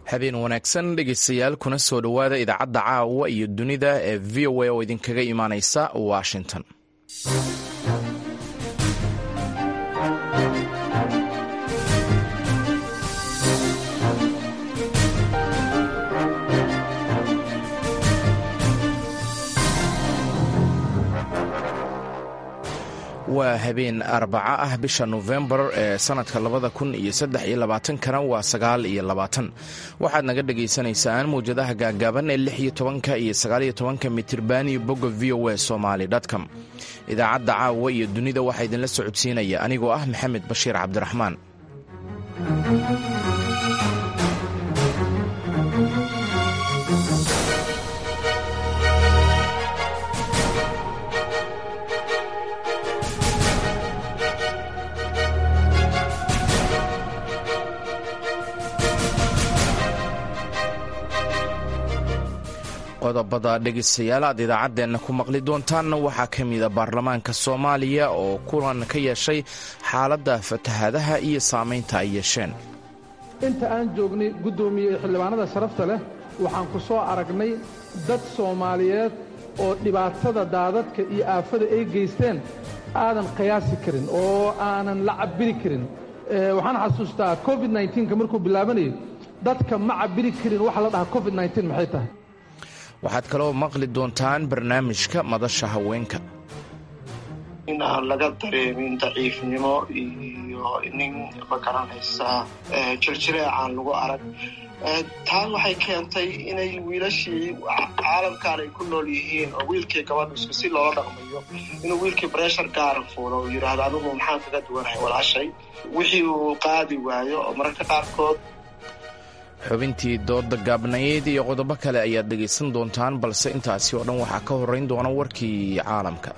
habeen wanaagsan dhegeystayaal kuna soo dhowaada idaacadda caawa iyo dunida ee v o a oo idinkaga imaaneysa washington waa habeen arbaco ah bisha nofembar ee sanadka labada kun iyo saddex iyo labaatankana waa sagaal iyo labaatan waxaad naga dhagaysanaysaan mawjadaha gaagaaban ee lix iyo tobanka iyo sagaaliyo tobanka mitirban iyo bogga v o a somaly com idaacadda caawa iyo dunida waxaa idinla socodsiinaya anigoo ah maxamed bashiir cabdiraxmaan qodobada dhegeystayaal aad idaacaddeenna ku maqli doontaanna waxaa ka mida baarlamaanka soomaaliya oo kulan ka yeeshay xaaladda fatahaadaha iyo saamaynta ay yeesheen inta aan joognay guddoomiye xildhibaanada sharafta leh waxaan ku soo aragnay dad soomaaliyeed oo dhibaatada daadadka iyo aafada ay geysteen aadan qiyaasi karin oo aanan la cabbiri karin waxaan xasuustaa covid nka markuu bilaabanayay dadka ma cabbiri karin waxa la dhahaa covid maxay tahay waxaad kaloo maqli doontaan barnaamijka madasha haweenka in aan laga dareemin daciifnimo iyo nin magaranaysa jirjireecaan lagu arag taan waxay keentay inay wiilashii caalamkan ay ku nool yihiin oo wiilkii gabadhu isku si loola dhaqmayo inuu wiilkii breshar gaara fuulo oo yidhaahdo anigu maxaan kaga duwanahay walaashay wixii uu qaadi waayo oo mararka qaarkood xubintii dooda gaabnayd iyo qodobo kale ayaad dhegaysan doontaan balse intaasi oo dhan waxaa ka horrayn doona warkii caalamka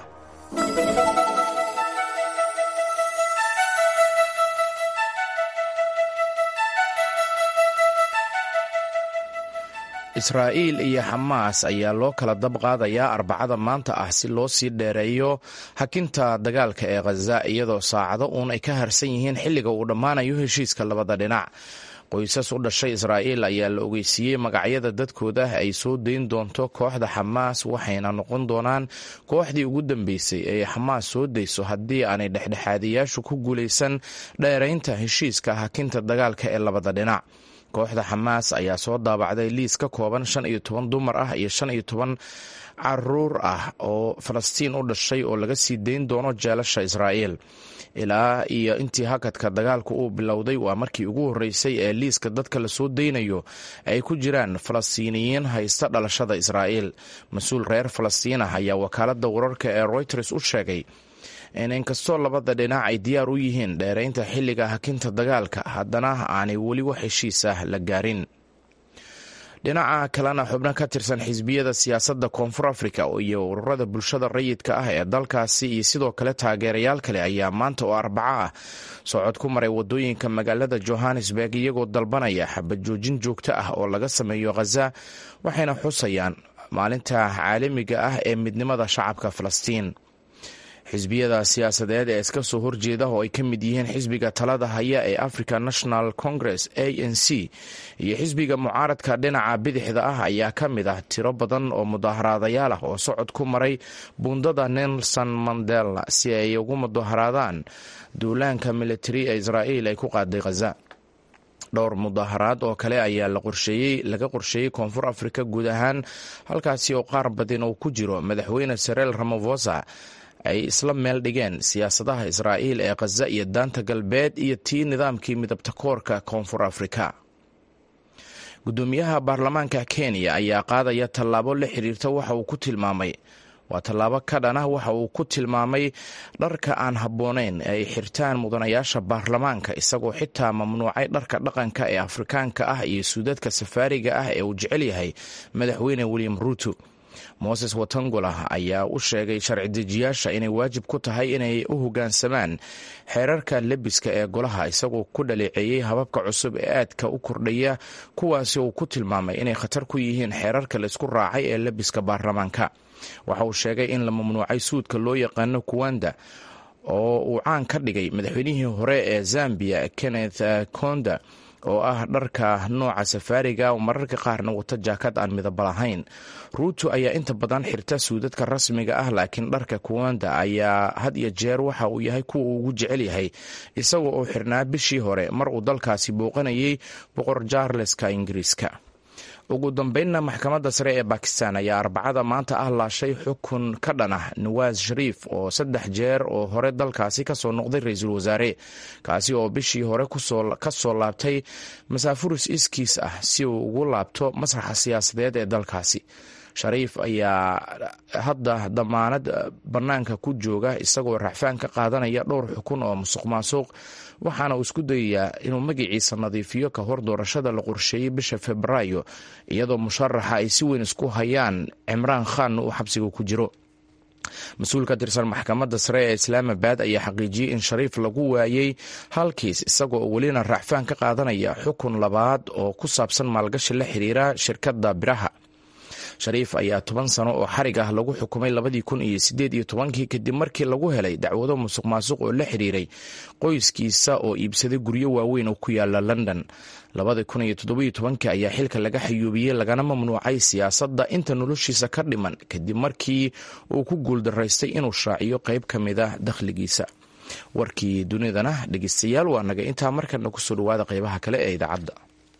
israa'iil iyo xamaas ayaa loo kala dab qaadayaa arbacada maanta ah si loo sii dheereeyo hakinta dagaalka ee khaza iyadoo saacado uun ay ka harsan yihiin xilliga uu dhammaanayo heshiiska labada dhinac qoysas u dhashay israa'iil ayaa la ogeysiiyey magacyada dadkooda ay soo dayn doonto kooxda xamaas waxayna noqon doonaan kooxdii ugu dambeysay ee xamaas soo dayso haddii aanay dhexdhexaadiyaashu ku guulaysan dheeraynta heshiiska hakinta dagaalka ee labada dhinac kooxda xamaas ayaa soo daabacday liis ka kooban shan iyo toban dumar ah iyo shan iyo toban caruur ah oo falastiin u dhashay oo laga sii dayn doono jeelasha israa'iil ilaa iyo intii hakadka dagaalku uu bilowday waa markii ugu horreysay ee liiska dadka lasoo daynayo ay ku jiraan falastiiniyiin haysta dhalashada israa'iil mas-uul reer falastiin ah ayaa wakaaladda wararka ee royters u sheegay in inkastoo labada dhinac ay diyaar u yihiin dheeraynta xilliga hakinta dagaalka haddana aanay weli wax heshiis ah la gaarin dhinaca kalena xubno ka tirsan xisbiyada siyaasadda koonfur africa iyo ururada bulshada rayidka ah ee dalkaasi iyo sidoo kale taageerayaal kale ayaa maanta oo arbaco ah socod ku maray wadooyinka magaalada johannesburg iyagoo dalbanaya xabad joojin joogto ah oo laga sameeyo khaza waxayna xusayaan maalinta caalamiga ah ee midnimada shacabka falastiin xisbiyada siyaasadeed ee iska soo horjeeda oo ay ka mid yihiin xisbiga talada haya ee africa national congress a n c iyo xisbiga mucaaradka dhinaca bidixda ah ayaa ka mid ah tiro badan oo mudaaharaadayaal ah oo socod ku maray buundada nelson mandela si ay ugu mudaharaadaan duulaanka militari ee israa'iil ay ku qaaday khaza dhowr mudaaharaad oo kale ayaa laga qorsheeyey koonfur africa guud ahaan halkaasi oo qaar badin uu ku jiro madaxweyne sareel ramafosa ay isla meel dhigeen siyaasadaha israa'iil ee khaza iyo daanta galbeed iyo tii nidaamkii midabta koorka koonfur afrika guddoomiyaha baarlamaanka kenya ayaa qaadaya tallaabo la xiriirta waxa uu ku tilmaamay waa tallaabo ka dhanah waxa uu ku tilmaamay dharka aan habboonayn ee ay xirtaan mudanayaasha baarlamaanka isagoo xitaa mamnuucay dharka dhaqanka ee afrikaanka ah iyo suudadka safaariga ah ee uu jecel yahay madaxweyne william ruuto moses watangula ayaa u sheegay sharci dejiyaasha inay waajib ku tahay inay u hoggaansamaan xeerarka lebiska ee golaha isagoo ku dhaleeceeyey hababka cusub ee aadka u kordhaya kuwaasi uu ku tilmaamay inay khatar ku yihiin xeerarka laisku raacay ee lebiska baarlamaanka waxa uu sheegay in la mamnuucay suudka loo yaqaano kuwanda oo uu caan ka dhigay madaxweynihii hore ee zambia kenneth konda oo ah dharka nooca safaariga mararka qaarna wata jaakad aan midaba lahayn ruuto ayaa inta badan xirta suudadka rasmiga ah laakiin dharka kuwanda ayaa had iyo jeer waxa uu yahay kuwa uu ugu jecel yahay isagoo oo xirnaa bishii hore mar uu dalkaasi booqanayay boqor jaarleska ingiriiska ugu dambeynna maxkamadda sare ee bakistan ayaa arbacada maanta ah laashay xukun ka dhan ah nawaas shariif oo saddex jeer oo hore dalkaasi kasoo noqday ra-iisul wasaare kaasi oo bishii hore ka soo laabtay masaafuris iskiis ah si uu ugu laabto masraxa siyaasadeed ee dalkaasi shariif ayaa hadda damaanad bannaanka ku jooga isagoo racfaan ka qaadanaya dhowr xukun oo musuq maasuq waxaana uu isku dayayaa inuu magaciisa nadiifiyo ka hor doorashada la qorsheeyey bisha febraayo iyadoo musharaxa ay si weyn isku hayaan cimraan khan uu xabsiga ku jiro mas-uul ka tirsan maxkamadda sare ee islaamabad ayaa xaqiijiyey in shariif lagu waayey halkiis isagoo welina racfaan ka qaadanaya xukun labaad oo ku saabsan maalgashi la xiriira shirkadda biraha shariif ayaa toban sano oo xarig ah lagu xukumay labadii kun iyo sideed iyo tobankii kadib markii lagu helay dacwado musuq maasuq oo la xiriiray qoyskiisa oo iibsaday guryo waaweyn oo ku yaala london labada kun iyo toddobiyo tobankii ayaa xilka laga xayuubiyey lagana mamnuucay siyaasadda inta noloshiisa ka dhiman kadib markii uu ku guuldaraystay inuu shaaciyo qayb ka mid ah dakhligiisa warkii dunidana dhegeystayaal waa naga intaa markana kusoo dhawaada qaybaha kale ee idaacadda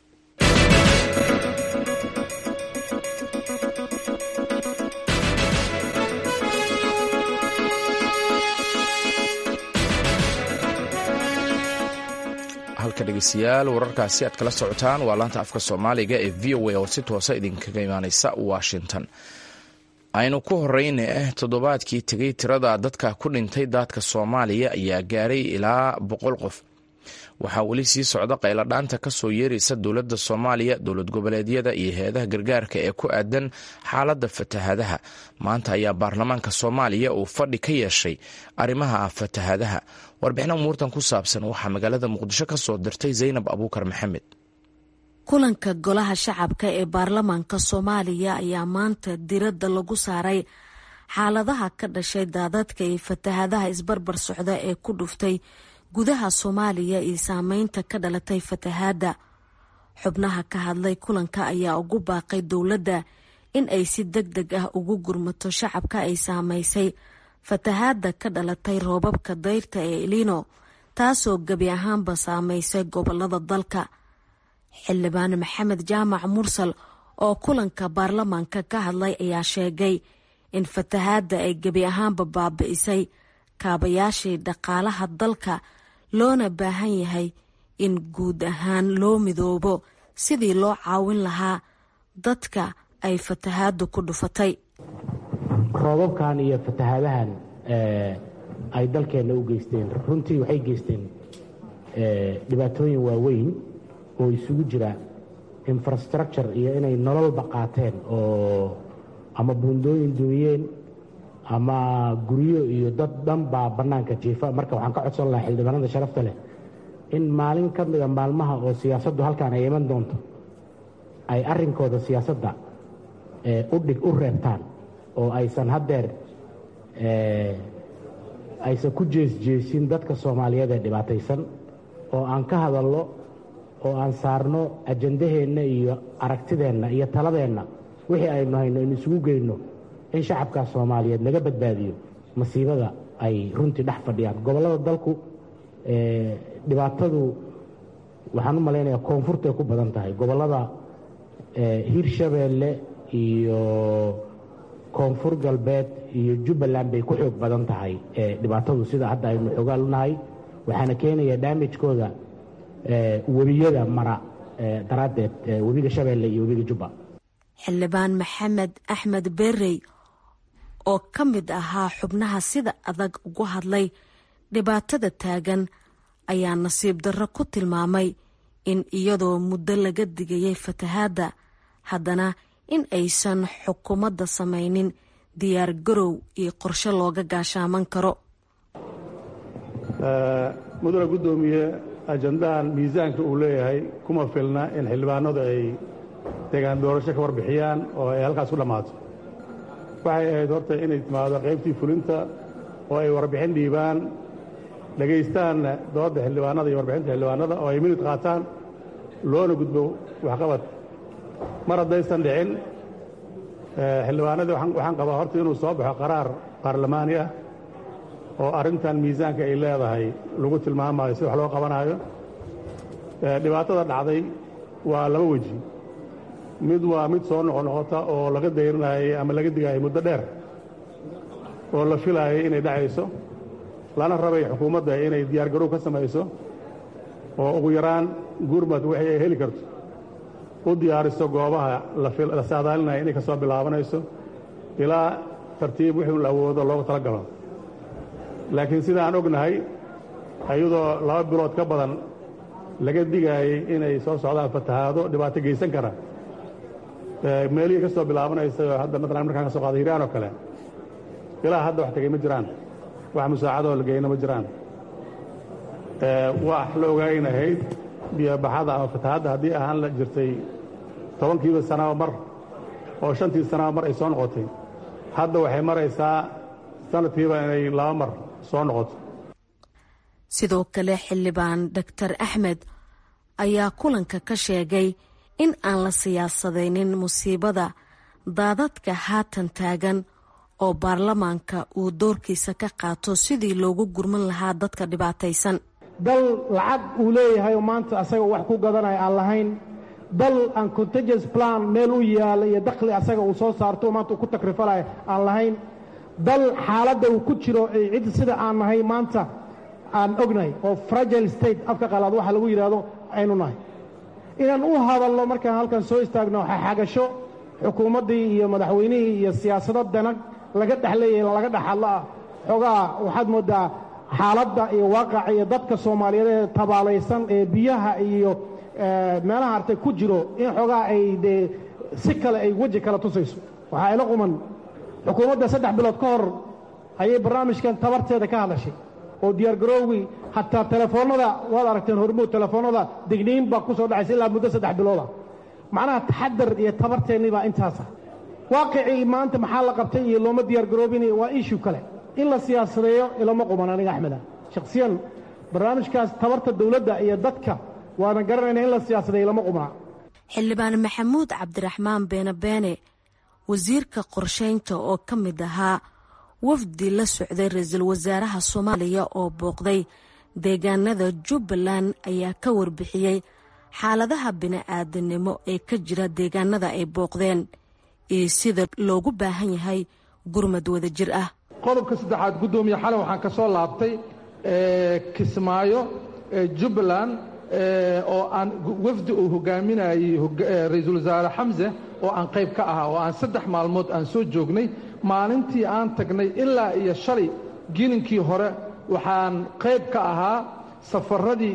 halka dhegeystayaal wararkaasi aad kala socotaan waa laanta afka soomaaliga ee v o a oo si toosa idinkaga imaaneysa washington aynu ku horeyne ah toddobaadkii tegay tirada dadka ku dhintay daadka soomaaliya ayaa gaaray ilaa boqol qof waxaa weli sii socda qayladhaanta kasoo yeeraysa dowladda soomaaliya dowlad goboleedyada iyo hay-adaha gargaarka ee ku aadan xaaladda fatahaadaha maanta ayaa baarlamaanka soomaaliya uu fadhi ka yeeshay arrimaha fatahaadaha warbixin umuurtan ku saabsan waxaa magaalada muqdisho ka soo dirtay zaynab abuukar maxamed kulanka golaha shacabka ee baarlamaanka soomaaliya ayaa maanta diradda lagu saaray xaaladaha ka dhashay daadadka iyo fatahaadaha isbarbar socda ee ku dhuftay gudaha soomaaliya iyo saameynta ka dhalatay fatahaadda xubnaha ka hadlay kulanka ayaa ugu baaqay dowladda in ay si deg deg ah ugu gurmato shacabka ay saamaysay fatahaadda ka dhalatay roobabka dayrta ee elino taasoo gebi ahaanba saamaysay gobolada dalka xildhibaan maxamed jaamac mursal oo kulanka baarlamaanka ka hadlay ayaa sheegay in fatahaadda ay gebi ahaanba baabi'isay kaabayaashii dhaqaalaha dalka loona baahan yahay in guud ahaan loo midoobo sidii loo caawin lahaa dadka ay fatahaaddu ku dhufatay roobabkan iyo fatahaadahan ay dalkeenna u geysteen runtii waxay geysteen dhibaatooyin waaweyn oo isugu jira infrastructure iyo inay nololba qaateen oo ama buundooyin duuyeen ama guryo iyo dad dhan baa bannaanka jiifa marka waxaan ka codsan lahaa xildhibaanada sharafta leh in maalin ka mida maalmaha oo siyaasaddu halkaan ay iman doonto ay arrinkooda siyaasadda udhig u reebtaan oo aysan haddeer aysan ku jeesjeesin dadka soomaaliyeed ee dhibaataysan oo aan ka hadalno oo aan saarno ajandaheenna iyo aragtideenna iyo taladeenna wixii aynu hayno in isugu geyno in shacabkaa soomaaliyeed laga badbaadiyo masiibada ay runtii dhex fadhiyaan gobollada dalku dhibaatadu waxaan u malaynayaa koonfurtay ku badan tahay gobollada hirshabeelle iyo koonfur galbeed iyo jubbaland bay ku xoog badan tahay dhibaatadu sida hadda aynu xoogaal unahay waxaana keenaya daamijkooda webiyada mara daraaddeed webiga shabeelle iyo webiga jubba xildhibaan maxamed axmed berey oo ka mid ahaa xubnaha sida adag ugu hadlay dhibaatada taagan ayaa nasiib darro ku tilmaamay in iyadoo muddo laga digayay fatahaadda haddana in aysan xukuumadda samaynin diyaar garow iyo qorshe looga gaashaaman karo mudane guddoomiye ajandahan miisaanka uu leeyahay kuma filna in xildhibaanadu ay degaan doorasho ka warbixiyaan oo ay halkaas ku dhammaato waxay ahayd horta inay timaado qaybtii fulinta oo ay warbixin dhiibaan dhegaystaanna doodda xildhibaanada iyo warbixinta xildhibaanada oo ay minid qaataan loona gudbo waxqabad mar haddaysan dhicin xildhibaanadii waxaan qabaa horta inuu soo baxo qaraar baarlamaani ah oo arrintan miisaanka ay leedahay lagu tilmaamayo si wax loo qabanaayo dhibaatada dhacday waa laba weji mid waa mid soo noqonoqota oo laga dayrinayay ama laga digaayay muddo dheer oo la filaayay inay dhacayso lana rabay xukuumadda inay diyaargarow ka samayso oo ugu yaraan gurmad wixii ay heli karto u diyaariso goobaha la saadaalinaya inay ka soo bilaabanayso ilaa tartiib wixii la awoodo loogu tala galo laakiin sida aan ognahay ayadoo laba bilood ka badan laga digaayey inay soo socdaan fatahaado dhibaato geysan kara meelihii ka soo bilaabanaysa hadda maalan markaan ka soo qaada hiiraan oo kale ilaa hadda wax tegey ma jiraan wax musaacadoo la geyna ma jiraan wax la ogaaynahayd biyobaxada ama fatahaadda haddii ahaan la jirtay tobankiiba sanaba mar oo shantii sanaba mar ay soo noqotay hadda waxay maraysaa sanadkiiba inay laba mar soo noqoto sidoo kale xildhibaan doctor axmed ayaa kulanka ka sheegay in aan la siyaasadaynin musiibada daadadka haatan taagan oo baarlamaanka uu doorkiisa ka qaato sidii loogu gurman lahaa dadka dhibaataysan dal lacag uu leeyahay oo maanta asaga wax ku gadanaya aan lahayn dal aan contagious plan meel u yaala iyo dakhli asaga uu soo saarto maanta uu ku takrifalaya aan lahayn dal xaaladda uu ku jiro cid sida aan nahay maanta aan ognahay oo fragile state afka qalaad waxa lagu yidhaahdo aynu nahay inaan u hadalno markaan halkan soo istaagno xagasho xukuumaddii iyo madaxweynihii iyo siyaasado danag laga dhexleeyahay laga dhexadlo ah xoogaa waxaad mooddaa xaaladda iyo waaqaca iyo dadka soomaaliyeed ee tabaalaysan ee biyaha iyo meelaha artay ku jiro in xoogaa ay dee si kale ay weji kala tusayso waxaa ila quman xukuumadda saddex bilood ka hor ayay barnaamijkan tabarteeda ka hadashay oo diyaargaroowgii hataa telefoonnada waad aragteen hormuud telefoonnada digniin baa ku soo dhacaysa ilaa muddo saddex bilooda macnaha taxadar iyo tabarteennii baa intaasa waaqicii maanta maxaa la qabtay iyo looma diyaargaroobin waa ishu kale in la siyaasadeeyo ilama quman aniga axmeda shakhsiyan barnaamijkaas tabarta dowladda iyo dadka waana garanayna in la siyaasadeeyo ilama qumana xildhibaan maxamuud cabdiraxmaan beene beene wasiirka qorshaynta oo ka mid ahaa wafdi la socday ra-iisul wasaaraha soomaaliya oo booqday deegaanada jubbaland ayaa ka warbixiyey xaaladaha bini-aadanimo ee ka jira deegaanada ay booqdeen iyo sida loogu baahan yahay gurmad wadajir ah qodobka saddexaad guddoomiye xalay waxaan ka soo laabtay kismaayo jubbaland oo aan wafdi uu hogaaminayey ra-iisul wasaare xamse oo aan qayb ka ahaa oo aan saddex maalmood aan soo joognay maalintii aan tagnay ilaa iyo shalay gilinkii hore waxaan qayb ka ahaa safaradii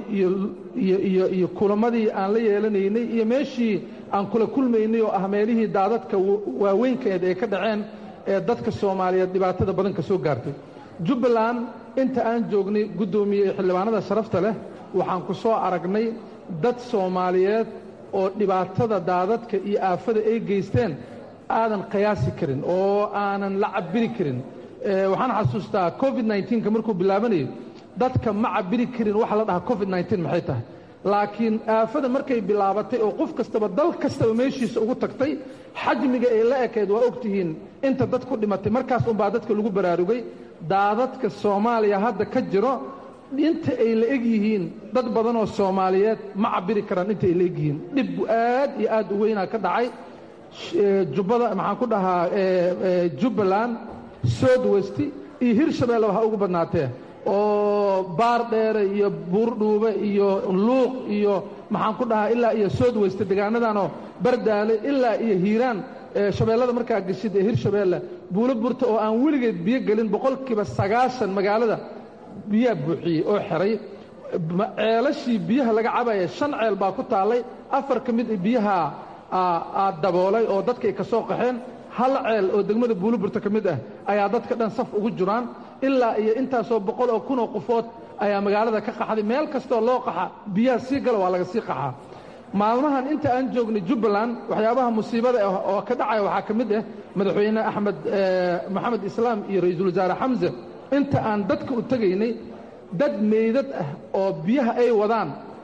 iyo kulamadii aan la yeelanaynay iyo meeshii aan kula kulmaynay oo ah meelihii daadadka waaweynkeed ee ka dhaceen ee dadka soomaaliyeed dhibaatada badan ka soo gaartay jubbaland inta aan joognay guddoomiye xildhibaanada sharafta leh waxaan ku soo aragnay dad soomaaliyeed oo dhibaatada daadadka iyo aafada ay geysteen aadan qiyaasi karin oo aanan la cabiri karin waxaan xasuustaa covid nka markuu bilaabanayo dadka ma cabiri karin waxa la dhahaa covid maxay tahay laakiin aafada markay bilaabatay oo qof kastaba dal kastaba meeshiisa ugu tagtay xajmiga ay la ekayd waa ogtihiin inta dad ku dhimatay markaas unbaa dadka lagu baraarugay daadadka soomaaliya hadda ka jiro inta ay la eg yihiin dad badanoo soomaaliyeed ma cabiri karaan inta ay la eg yihiin dhibbu aad iyo aad u weynaa ka dhacay jubbada maxaan ku dhahaa jubbaland south west iyo hirshabeelle waxa ugu badnaatee oo baar dheere iyo buurdhuube iyo luuq iyo maxaan ku dhahaa ilaa iyo south west degaanadanoo bardaale ilaa iyo hiiraan shabeellada markaa geshid ee hirshabeelle buulo burta oo aan weligeed biyo gelin boqolkiiba sagaashan magaalada biyaa buuxiyey oo xeray ceelashii biyaha laga cabaya shan ceel baa ku taallay afar ka mid biyaha aa daboolay oo dadka ay ka soo qaxeen hal ceel oo degmada buuliburta ka mid ah ayaa dadka dhan saf ugu jiraan ilaa iyo intaasoo boqol oo kunoo qofood ayaa magaalada ka qaxday meel kastoo loo qaxa biyaha sii gala waa laga sii qaxaa maalmahan inta aan joognay jubbaland waxyaabaha musiibada oo ka dhacaya waxaa ka mid ah madaxweyne axmed maxamed islaam iyo ra-iisul wasaare xamse inta aan dadka u tegaynay dad meydad ah oo biyaha ay wadaan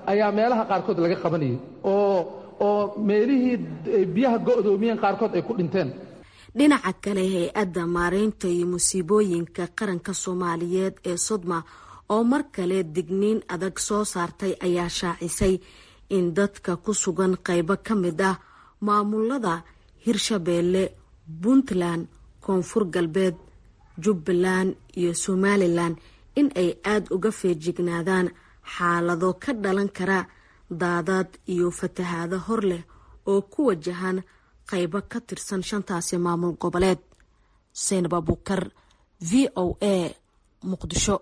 ayaa meelaha qaarkood laga qabanayay oo oo meelihii biyaha go'doomiyeen qaarkood ay ku dhinteen dhinaca kale hay-adda maareynta iyo musiibooyinka qaranka soomaaliyeed ee sodma oo mar kale digniin adag soo saartay ayaa shaacisay in dadka ku sugan qaybo ka mid ah maamulada hirshabeelle puntland koonfur galbeed jubbaland iyo somalilan in ay aada uga feejignaadaan xaalado ka dhalan kara daadad iyo fatahaado hor leh oo ku wajahan qaybo ka tirsan shantaasi maamul goboleed seynab abukar v o a muqdisho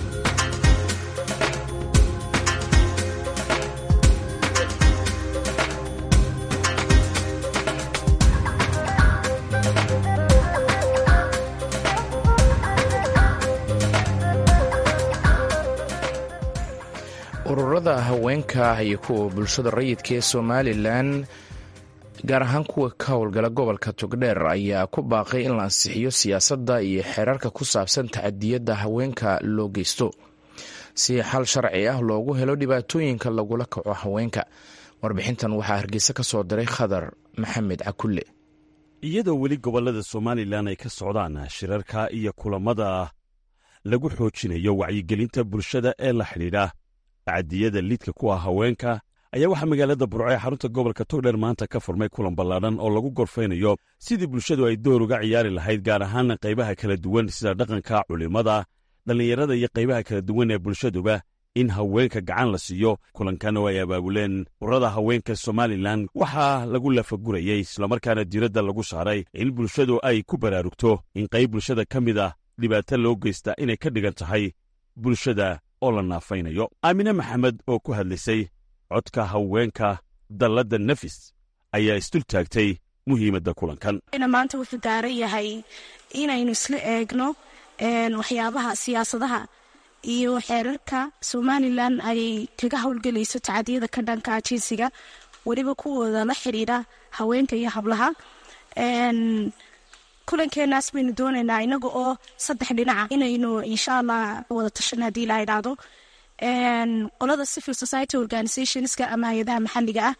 ururada haweenka iyo kuwa bulshada rayidka ee somalilan gaar ahaan kuwa ka howlgala gobolka togdheer ayaa ku baaqay in la ansixiyo siyaasadda iyo xeerarka ku saabsan tacadiyadda haweenka loo geysto si xal sharci ah loogu helo dhibaatooyinka lagula kaco haweenka warbixintan waxaa hargeysa ka soo diray khadar maxamed cakulle iyadoo weli gobollada somalilan ay ka socdaan shirarka iyo kulammada lagu xoojinayo wacyigelinta bulshada ee la xidhiidha tacadiyada lidka ku ah haweenka ayaa waxaa magaalada burco ee xarunta gobolka togdheer maanta ka furmay kulan ballaadhan oo lagu gorfaynayo sidii bulshadu ay door uga ciyaari lahayd gaar ahaan qaybaha kala duwan sida dhaqanka culimmada dhallinyarada iyo qaybaha kala duwan ee bulshaduba in haweenka gacan la siiyo kulankan oo ay abaabuleen ururada haweenka somalilan waxaa lagu lafagurayey islamarkaana diiradda lagu saaray in bulshadu ay ku baraarugto in qayb bulshada ka mid ah dhibaato loo geysta inay ka dhigan tahay bulshada oo la naafaynayo aamine maxamed oo ku hadlaysay codka haweenka dalladda nafis ayaa isdul taagtay muhiimadda kulankan maanta wuxuu daaran yahay inaynu isla eegno waxyaabaha siyaasadaha iyo xeerarka somalilan ay kaga howlgelayso tacadiyada ka dhanka jinsiga weliba kuwooda la xidhiidha haweenka iyo hablaha kulankeenaas baynu doonaynaa inaga oo saddex dhinaca inaynu insha allah wada tashan haddii la idhaahdo qolada civil society organizationska ama hay-adaha maxalliga ah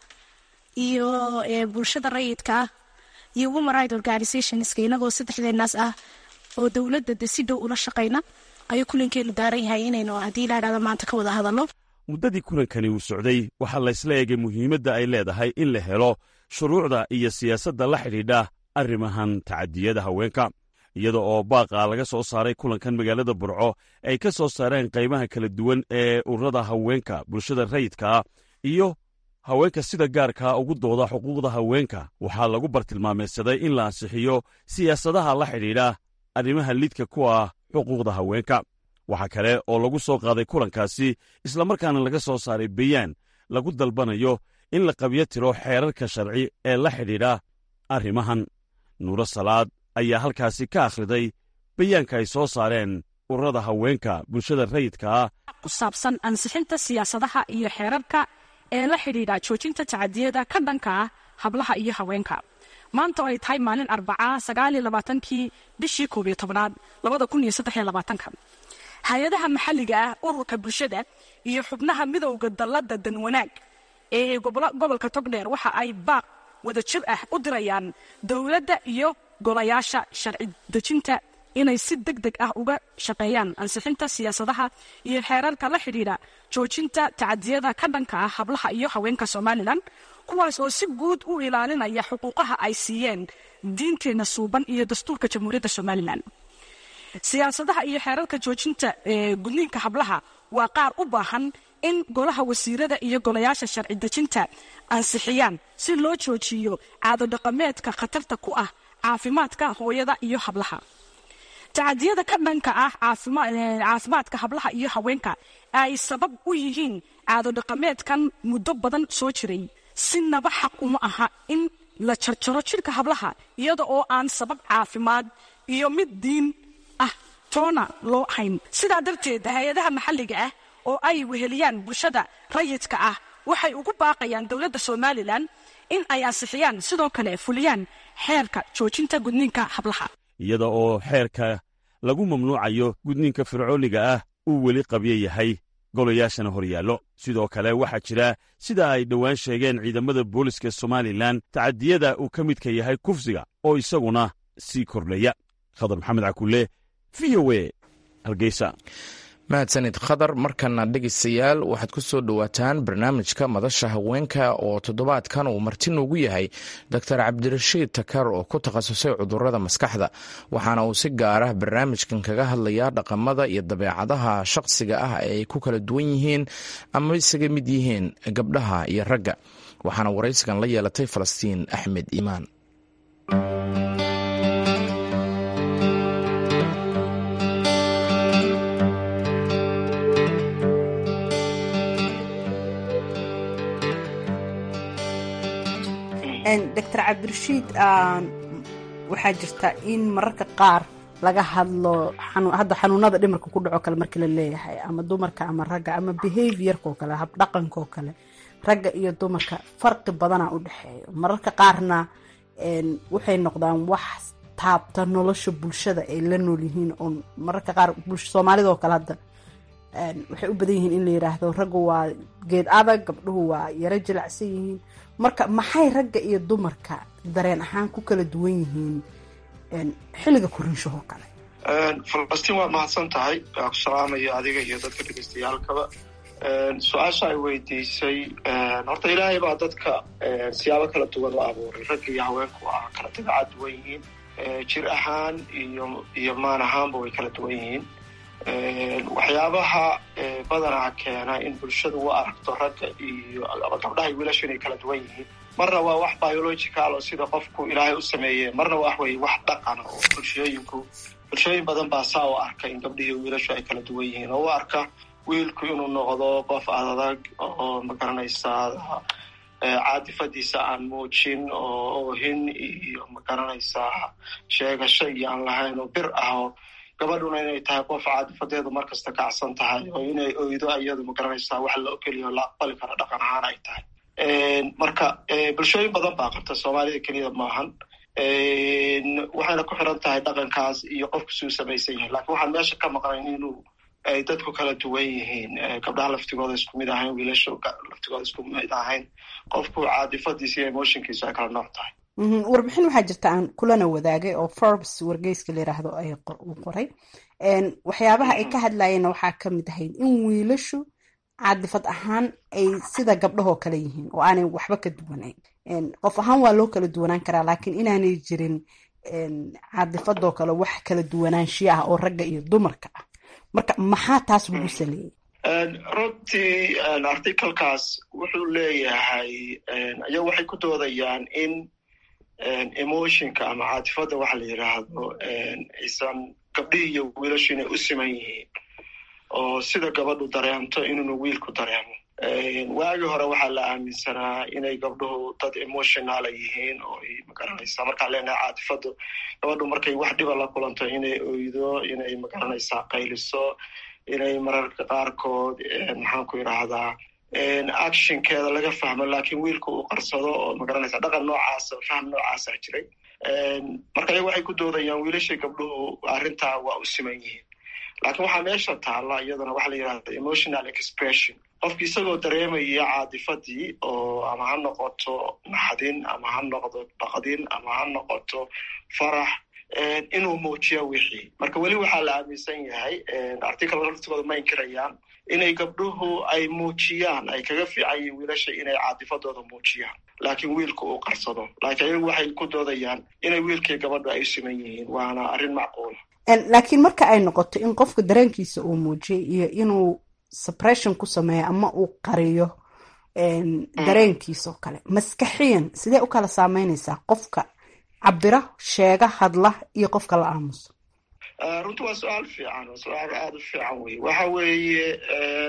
iyo bulshada rayidka ah iyo woman right organizationska inagoo saddexdeenaas ah oo dowladda de si dhow ula shaqayna ayuu kulankeenu daaran yahay inaynu haddii la idhahdo maanta ka wada hadalno muddadii kulankani uu socday waxaa laysla eegay muhiimadda ay leedahay in la helo shuruucda iyo siyaasadda la xidhiidha arrimahan tacadiyada haweenka iyada oo baaqa laga soo saaray kulankan magaalada burco ay ka soo saareen qaybaha kala duwan ee ururada haweenka bulshada rayidkaa iyo haweenka sida gaarkaa ugu dooda xuquuqda haweenka waxaa lagu bartilmaameedsaday in la ansixiyo siyaasadaha la xidhiidha arrimaha lidka ku ah xuquuqda haweenka waxaa kale oo lagu soo qaaday kulankaasi islamarkaana laga soo saaray bayaan lagu dalbanayo in la qabyo tiro xeerarka sharci ee la xidhiidha arrimahan nuuro salaad ayaa halkaasi ka akhriday bayaanka ay soo saareen ururada haweenka bulshada rayidkaa ku saabsan ansixinta siyaasadaha iyo xeerarka ee la xidhiidha joojinta tacadiyada ka dhanka ah hablaha iyo haweenka maanta oo ay tahay maalin arbaca sagaaliyo labaatankii bishii koob iyo tobnaad labada kun iyo saddex iyo labaatanka hay-adaha maxalliga ah ururka bulshada iyo xubnaha midowda dalladda danwanaag ee gobolka togdheer waxa ay baaq wada jir ah u dirayaan dowladda iyo golayaasha sharci dejinta inay si deg deg ah uga shaqeeyaan ansixinta siyaasadaha iyo xeerarka la xidhiidha joojinta tacadiyada ka dhanka ah hablaha iyo haweenka somalilan kuwaas oo si guud u ilaalinaya xuquuqaha ay siiyeen diinteenna suuban iyo dastuurka jamhuuriyadda somalilan siyaasadaha iyo xeerarka joojinta gudniinka hablaha waa qaar u baahan in golaha wasiirada iyo golayaasha sharci dejinta ansixiyaan si loo joojiyo caadodhaqameedka khatarta ku ah caafimaadka hooyada iyo hablaha tacadiyada ka dhanka ah caafimaadka hablaha iyo haweenka ay sabab u yihiin caadodhaqameedkan muddo badan soo jiray sinaba xaq uma aha in la jarjaro jidhka hablaha iyada oo aan sabab caafimaad iyo mid diin ah toona loo hayn sidaa darteed hay-adaha maxalliga ah oo ay weheliyaan bulshada rayidka ah waxay ugu baaqayaan dowladda somalilan in ay ansixiyaan sidoo kale fuliyaan xeerka joojinta gudniinka hablaha iyada oo xeerka lagu mamnuucayo gudniinka fircooniga ah uu weli qabyo yahay golayaashana hor yaallo sidoo kale waxaa jira sida ay dhowaan sheegeen ciidamada booliska somalilan tacadiyada uu ka midka yahay kufsiga oo isaguna sii kordhaya khadar maxamed cakulle v o e hargeysa mahadsanid khadar markana dhegeystayaal waxaad ku soo dhowaataan barnaamijka madasha haweenka oo toddobaadkan uu marti noogu yahay doctor cabdirashiid takar oo ku takhasusay cudurada maskaxda waxaana uu si gaara barnaamijkan kaga hadlayaa dhaqamada iyo dabeecadaha shaqsiga ah ee ay ku kala duwan yihiin ama isaga mid yihiin gabdhaha iyo ragga waxaana waraysigan la yeelatay falastiin axmed iimaan doctor cabdirashiid waxaa jirta in mararka qaar laga hadlo hadda xanuunada dhimarka ku dhaco kale markii la leeyahay ama dumarka ama ragga ama behaviorka oo kale habdhaqanka oo kale ragga iyo dumarka farqi badana u dhexeeyo mararka qaarna waxay noqdaan wax taabta nolosha bulshada ay la nool yihiin oo mararka qaar soomaalida oo kale hadda waxay u badan yihiin in la yiraahdo raggu waa geed adag gabdhuhu waa yaro jilacsan yihiin marka maxay ragga iyo dumarka dareen ahaan ku kala duwan yihiin xilliga koriinshahoo kale falastiin waad mahadsan tahay waa ku salaamaya adiga iyo dadka dhegeystayaalkaba su-aasha ay weydiisay horta ilaahay baa dadka siyaabo kala duwan u abuuray ragga iyo haweenku waa kala dabeecad duwan yihiin jir ahaan iyo iyo maan ahaanba way kala duwan yihiin waxyaabaha badanaa keena in bulshadu u aragto ragga iyo gabdhaha iyo wiilashu inay kala duwan yihiin marna waa wax biological oo sida qofku ilaahay u sameeye marna wax wey wax dhaqana oo bulshooyinku bulshooyin badan baa saa u arka in gabdhihi wiilashu ay kala duwan yihiin oo u arka wiilku inuu noqdo qof adag oo magaranaysaa caadifadiisa aan muujin oo oohin iyo magaranaysaa sheegasho iyo aan lahayn oo bir ah oo gabadhuna inay tahay qof caadifadeedu markasta kacsan tahay oo inay oydo iyadu magaranaysaa wax la ogeliyo la aqbali karo dhaqan ahaan ay tahay marka bulshooyin badan baa qabta soomaalida keliya maahan waxayna ku xiran tahay dhaqankaas iyo qofku suu samaysan yahay lakin waxaan meesha ka maqnayn inuu ay dadku kala duwan yihiin gabdhaha laftigooda isku mid ahayn wiilasha laftigooda isku mid ahayn qofku caadifadiisa iyo emotionkiisu ay kala nooc tahay warbixin waxaa jirta aan kulana wadaagay oo forbes wargeyska la yiraahdo ay uu qoray waxyaabaha ay ka hadlayeenna waxaa ka mid ahayd in wiilashu caadifad ahaan ay sida gabdhahoo kale yihiin oo aanay waxba ka duwanayn qof ahaan waa loo kala duwanaan karaa laakiin inaanay jirin caadifadoo kale wax kala duwanaanshiya ah oo ragga iyo dumarka ah marka maxaa taas lagu saleeyey runtii articalkaas wuxuu leeyahay ayagu waxay ku doodayaan in emotionka ama caatifadda waxa la yidhaahdo aysan gabdhihii iyo wiilashu inay u siman yihiin oo sida gabadhu dareemto inuuna wiilku dareemo waagii hore waxaa la aaminsanaa inay gabdhuhu dad emotionala yihiin oo ay magaranaysaa markaan leenahay caatifaddu gabadhu markay wax dhiba la kulanto inay oydo inay magaranaysaa qayliso inay mararka qaarkood maxaan ku yidhaahdaa actionkeeda laga fahmo lakin wiilka uu qarsado oo magaranaysa dhaqan noocaasa fahm noocaasa jiray marka ayaga waxay ku doodayaan wiilashii gabdhuhu arrintaa waa u siman yihiin lakin waxaa meesha taalla iyadana waxa la yidhahda emotional expression qofki isagoo dareemaya caadifadii oo ama ha noqoto naxdin ama ha noqdo baqdin ama ha noqoto farax inuu muujiya wixii marka weli waxaa la aaminsan yahay article laftigooda ma inkirayaan inay gabdhuhu ay muujiyaan ay kaga fiican yihiin wiilasha inay caadifadooda muujiyaan laakiin wiilka uu qarsado laakiin ayagu waxay ku doodayaan inay wiilkii gabadhu ay u siman yihiin waana arrin macquula laakiin marka ay noqoto in qofka dareenkiisa uu muujiyay iyo inuu suppression ku sameeyo ama uu qariyo dareenkiisa oo kale maskaxiyan sidee u kala saameynaysaa qofka cabira sheega hadla iyo qofka la aamuso runti waa su-aal fiican waa su-aal aada u fiican wey waxa weeye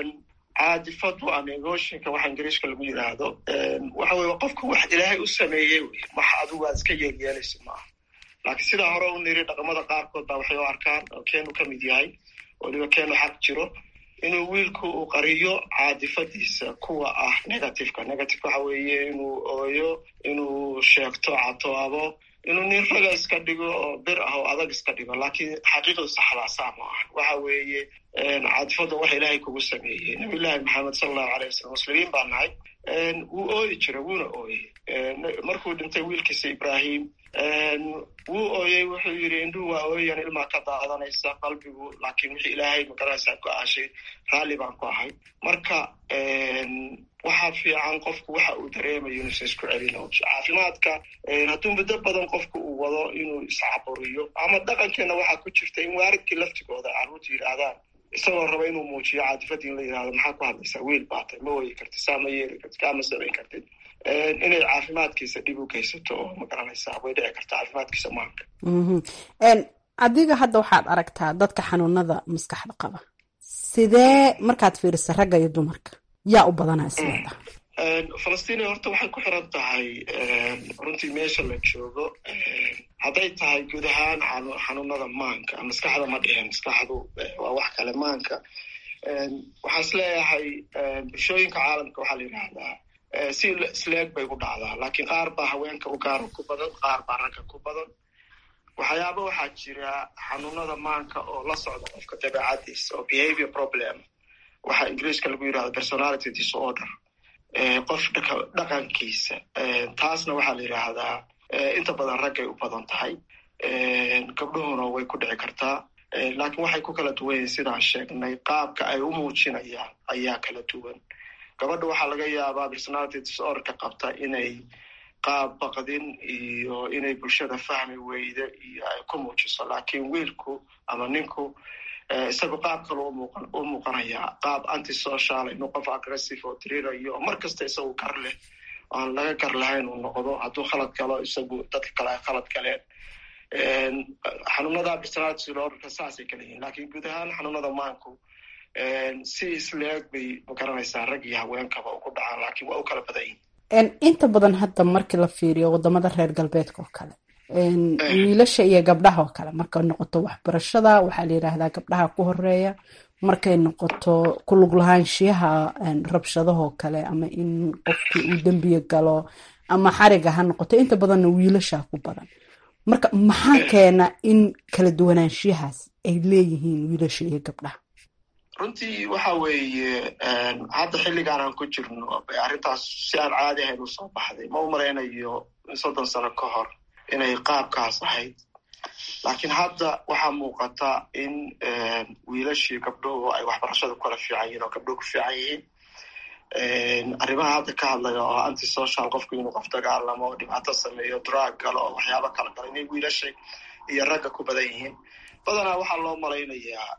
caadifadu ama emotionka waxa ingiriishka lagu yidhaahdo waxa weye qofka wax ilaahay u sameeyey wey wax adigu aad iska yeelyeelaysa maaha laakiin sidaa hore u niri dhaqamada qaarkood baa waxay u arkaan oo keenu ka mid yahay weliba keenu xaq jiro inuu wiilku uu qariyo caadifadiisa kuwa ah negativeka negativeka waxa weeye inuu ooyo inuu sheegto catoabo inuu nin raga iska dhigo oo bir ah oo adag iska dhigo laakiin xaqiiqadu saxdaa saa ma aha waxa weeye cadfada waxa ilaahay kugu sameeyey nabiyullaahi maxamed sala allahu alay wasalam muslimiin baa nahay wuu ooyi jira wuuna ooyey markuu dhintay wiilkiisa ibrahim wuu ooyey wuxuu yidhi indhuhu waa ooyan ilmaa ka daadanaysa qalbigu laakiin wixii ilaahay magaranaysaa go-aashay raalli baan ku ahay marka waxaa fiican qofku waxa uu dareemayo inuusan isku celino caafimaadka hadduu muddo badan qofku uu wado inuu iscaburiyo ama dhaqankeena waxaa ku jirta in waaridkii laftigooda carruurta yidhaahdaan isagoo raba inuu muujiyo caadifadii in la yidhahdo maxaa ku hadlaysaa wiil baatay ma wayi kartid saa ma yeeli kartid kaa ma samayn kartid inay caafimaadkiisa dhib u geysato oo ma garanaysaa way dhici karta caafimaadkiisa maanka adiga hadda waxaad aragtaa dadka xanuunada maskaxda qaba sidee markaad fiirisa ragga iyo dumarka yaa u badanaa isleeda falastiin horta waxay ku xiran tahay runtii meesha la joogo hadday tahay guud ahaan xanuunada maanka maskaxda ma dhihin maskaxdu waa wax kale maanka waxaan isleeyahay bulshooyinka caalamka waxaa la yidhaahdaa si isleeg bay ku dhacdaa laakiin qaar baa haweenka u gaara ku badan qaar baa ragga ku badan waxyaaba waxaa jira xanuunada maanka oo la socda qofka dabeecadiisa oo behavior problem waxaa ingiriiska lagu yidhahdo personality disorder qof dhaqankiisa taasna waxaa la yidhaahdaa inta badan raggay u badan tahay gabdhuhuna way ku dhici kartaa laakiin waxay ku kala duwan yihin sidaan sheegnay qaabka ay u muujinayaan ayaa kala duwan gabadha waxaa laga yaabaa personality disorderka qabta inay qaab baqdin iyo inay bulshada fahmi weyda iyo ay ku muujiso laakiin wiilku ama ninku isagu qaab kale u muuqanaya qaab antisocial inuu qof aggressive oo dirirayo oo mar kasta isagu gar leh aan laga gar lahayn uu noqdo hadduu khalad galo isagu dadka kale ay khalad galeen xanuunada personality disorderka saasay kala yihiin laakiin guud ahaan xanuunada maanku si isleeg bay magaranaysaa rag iyo haweenkaba ugu dhacaan laakiin waa u kala badan yihin inta badan hadda markii la fiiriyo wadamada reer galbeedka oo kale wiilasha iyo gabdhaha oo kale markay noqoto waxbarashada waxaa la yidhaahdaa gabdhaha ku horeeya markay noqoto ku lug lahaanshiyaha rabshadahoo kale ama in qofkii uu dembiga galo ama xariga ha noqoto inta badanna wiilasha ku badan marka maxaa keena in kala duwanaanshiyahaas ay leeyihiin wiilasha iyo gabdhaha runtii waxa weeye hadda xilligaan aan ku jirno arrintaas si aan caadi ahayn u soo baxday ma u malaynayo soddon sano ka hor inay qaabkaas ahayd laakiin hadda waxaa muuqata in wiilashii gabdhuhu ay waxbarashada ku kala fiican yihin oo gabdhuhu ku fiican yihiin arrimaha hadda ka hadlaya oo antisocial qofku inuu qof dagaalamo oo dhibaato sameeyo drug galo oo waxyaaba kala galo inay wiilasha iyo ragga ku badan yihiin badanaa waxaa loo malaynayaa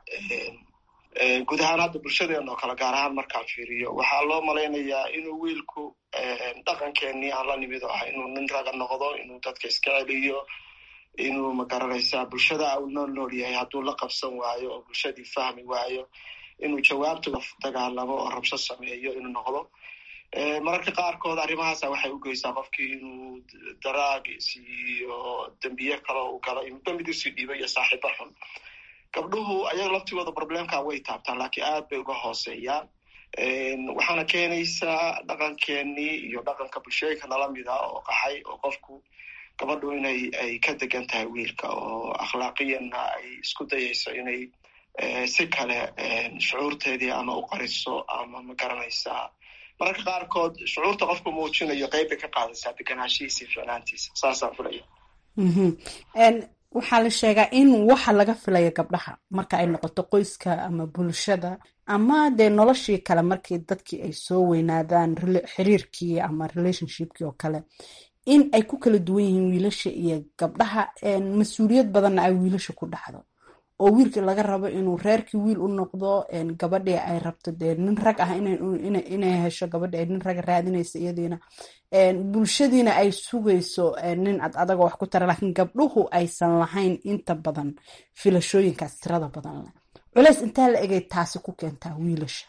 guud ahaan hadda bulshadeena oo kale gaar ahaan markaan fiiriyo waxaa loo malaynayaa inuu wiilku dhaqankeenii aan la nimid oo ah inuu nin raga noqdo inuu dadka iska celiyo inuu magaranaysaa bulshada uu nool nool yahay hadduu la qabsan waayo oo bulshadii fahmi waayo inuu jawaabta dagaalamo oo rabsho sameeyo inuu noqdo mararka qaarkood arrimahaasa waxay u geysaa qofkii inuu daraagis iyo dembiye kale uu galo inuu dambid usii dhiibo iyo saaxiibo xun gabdhuhu ayaga laftigooda problemka way taabtaan laakiin aad bay uga hooseeyaan waxaana keenaysaa dhaqankeenii iyo dhaqanka bulshooyinka nala mida oo qaxay oo qofku gabadhu inay ay ka degan tahay wiilka oo akhlaaqiyanna ay isku dayayso inay si kale shucuurteedii ama u qariso ama ma garanaysaa mararka qaarkood shucuurta qofku muujinayo qeyb bay ka qaadaysaa deganaanshihiisa iyo ficnaantiisa saasaan filaya waxaa la sheegaa in waxa laga filaya gabdhaha marka ay noqoto qoyska ama bulshada ama dee noloshii kale markii dadkii ay soo weynaadaan xiriirkii ama relationshipkii oo kale in ay ku kala duwan yihiin wiilasha iyo gabdhaha mas-uuliyad badanna ay wiilasha ku dhacdo oo wiilkii laga rabo inuu reerkii wiil u noqdo gabadhii ay rabto dee nin rag ah inay hesho gabadhi ay nin raga raadinaysa iyadiina bulshadiina ay sugayso nin ad adaga wax ku tara laakiin gabdhuhu aysan lahayn inta badan filashooyinkaas tirada badan leh culeys intaa la egay taasi ku keentaa wiilasha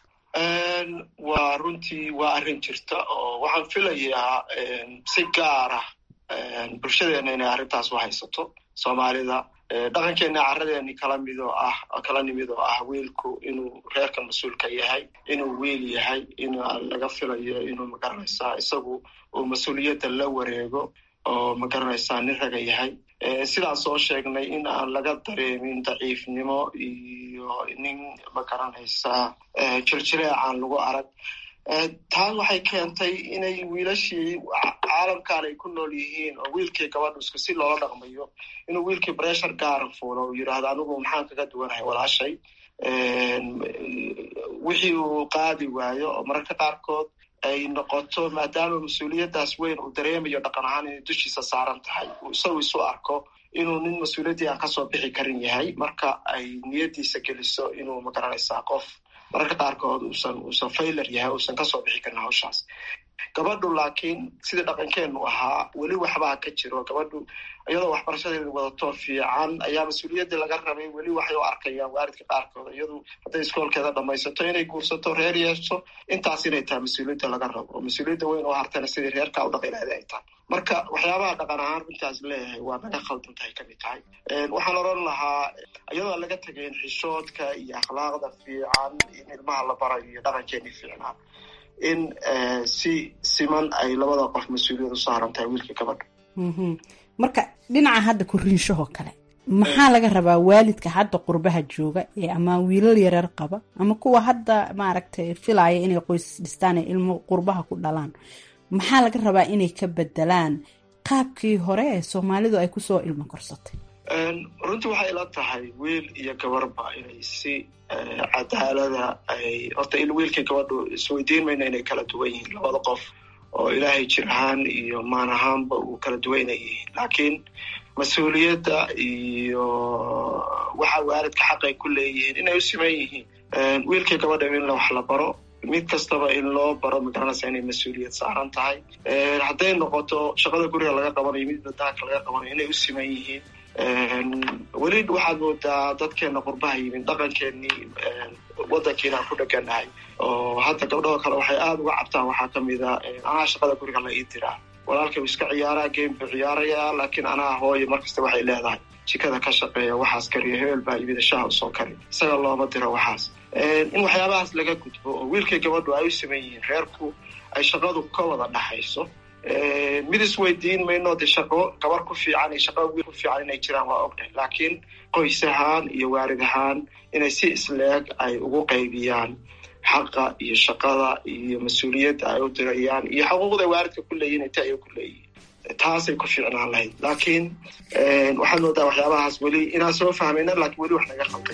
waa runtii waa arrin jirta oo waxaan filayaa si gaara bulshadeena inay arrintaas u haysato soomaalida dhaqankeena caradeeni kala mid oo ah kala nimid oo ah wiilku inuu reerka mas-uulka yahay inuu wiil yahay in laga filayo inuu magaranaysaa isagu uu mas-uuliyadda la wareego oo ma garanaysaa nin raga yahay sidaan soo sheegnay in aan laga dareemin daciifnimo iyo nin ma garanaysaa jirjireecaan lagu arag taan waxay keentay inay wiilashii caalamkan ay ku nool yihiin oo wiilkii gabadhu isku si loola dhaqmayo inuu wiilkii bressure gaara fuulo uu yidhaahdo anigu maxaan kaga duwanahay walaashay wixii uu qaadi waayo oo mararka qaarkood ay noqoto maadaama mas-uuliyaddaas weyn uu dareemayo dhaqan ahaan inay dushiisa saaran tahay uu isagu isu arko inuu nin mas-uuliyaddii aan kasoo bixi karin yahay marka ay niyaddiisa geliso inuu magaranaysaa qof mararka qaarkood uusan uusan faylar yahay uusan kasoo bixi karin hawshaas gabadhu laakiin sidii dhaqankeenu ahaa weli waxbaa ka jiro gabadhu iyadoo waxbarashadeeda wadato fiican ayaa mas-uuliyaddii laga rabay weli waxay u arkayaan waalidka qaarkood iyadu hadday iskoolkeeda dhamaysato inay guursato reer yeesho intaas inay tahay mas-uuliyadda laga rabo oo mas-uuliyadda weyn oo hartana sidii reerkaa u dhaqi lahayd ay tahay marka waxyaabaha dhaqan ahaan runtaas leeyahay waa naga khaldan tahay kamid tahay waxaan oran lahaa iyadoo laga tegayn xishoodka iyo akhlaaqda fiican in ilmaha la barayo iyo dhaqankeeni fiicnaa in si siman ay labada qof mas-uuliyad u saaran tahay wiilka gabadha marka dhinaca hadda koriinshahoo kale maxaa laga rabaa waalidka hadda qurbaha jooga ee ama wiilal yareer qaba ama kuwa hadda maaragtay filaya inay qoys dhistaan ee ilmo qurbaha ku dhalaan maxaa laga rabaa inay ka bedelaan qaabkii hore ee soomaalidu ay kusoo ilmo korsatay runtii waxay ila tahay wiil iyo gabarba inay si cadaalada ay horta il wiilkii gabadhu isweydiin mayno inay kala duwan yihiin labada qof oo ilaahay jir ahaan iyo maan ahaanba uu kala duwanay yihiin laakiin mas-uuliyadda iyo waxa waalidka xaq ay ku leeyihiin inay u siman yihiin wiilkii gabadha in wax la baro mid kastaba in loo baro magaranaysa inay mas-uuliyad saaran tahay hadday noqoto shaqada guriga laga qabanayo mid badaanka laga qabanayo inay u siman yihiin weli waxaad moodaa dadkeena qurbaha yimid dhaqankeenii wadankiina ku dheganahay oo hadda gabdhahoo kale waxay aada uga cabtaan waxaa kamid a anaa shaqada guriga la ii diraa walaalkay iska ciyaaraa game buu ciyaarayaa laakiin anaa hooye markasta waxay leedahay jikada ka shaqeeya waxaas kariya hebel baa yimid shaha usoo kari isaga looma diro waxaas in waxyaabahaas laga gudbo oo wiilkii gabadhu ay u saman yihiin reerku ay shaqadu ka wada dhaxayso mid isweydiin mayno de shaqo gabar ku fiican iyo shaqo wiil ku fiican inay jiraan waa ognahay laakiin qoys ahaan iyo waalid ahaan inay si isleeg ay ugu qaybiyaan xaqa iyo shaqada iyo mas-uuliyadda ay u dirayaan iyo xuquuqda waalidka ku leeyihin inta ay ku leeyihin taasay ku fiicnaan lahayd laakiin waxaad moodaa waxyaabahaas weli inaan soo fahmayna laakiin weli wax naga qalday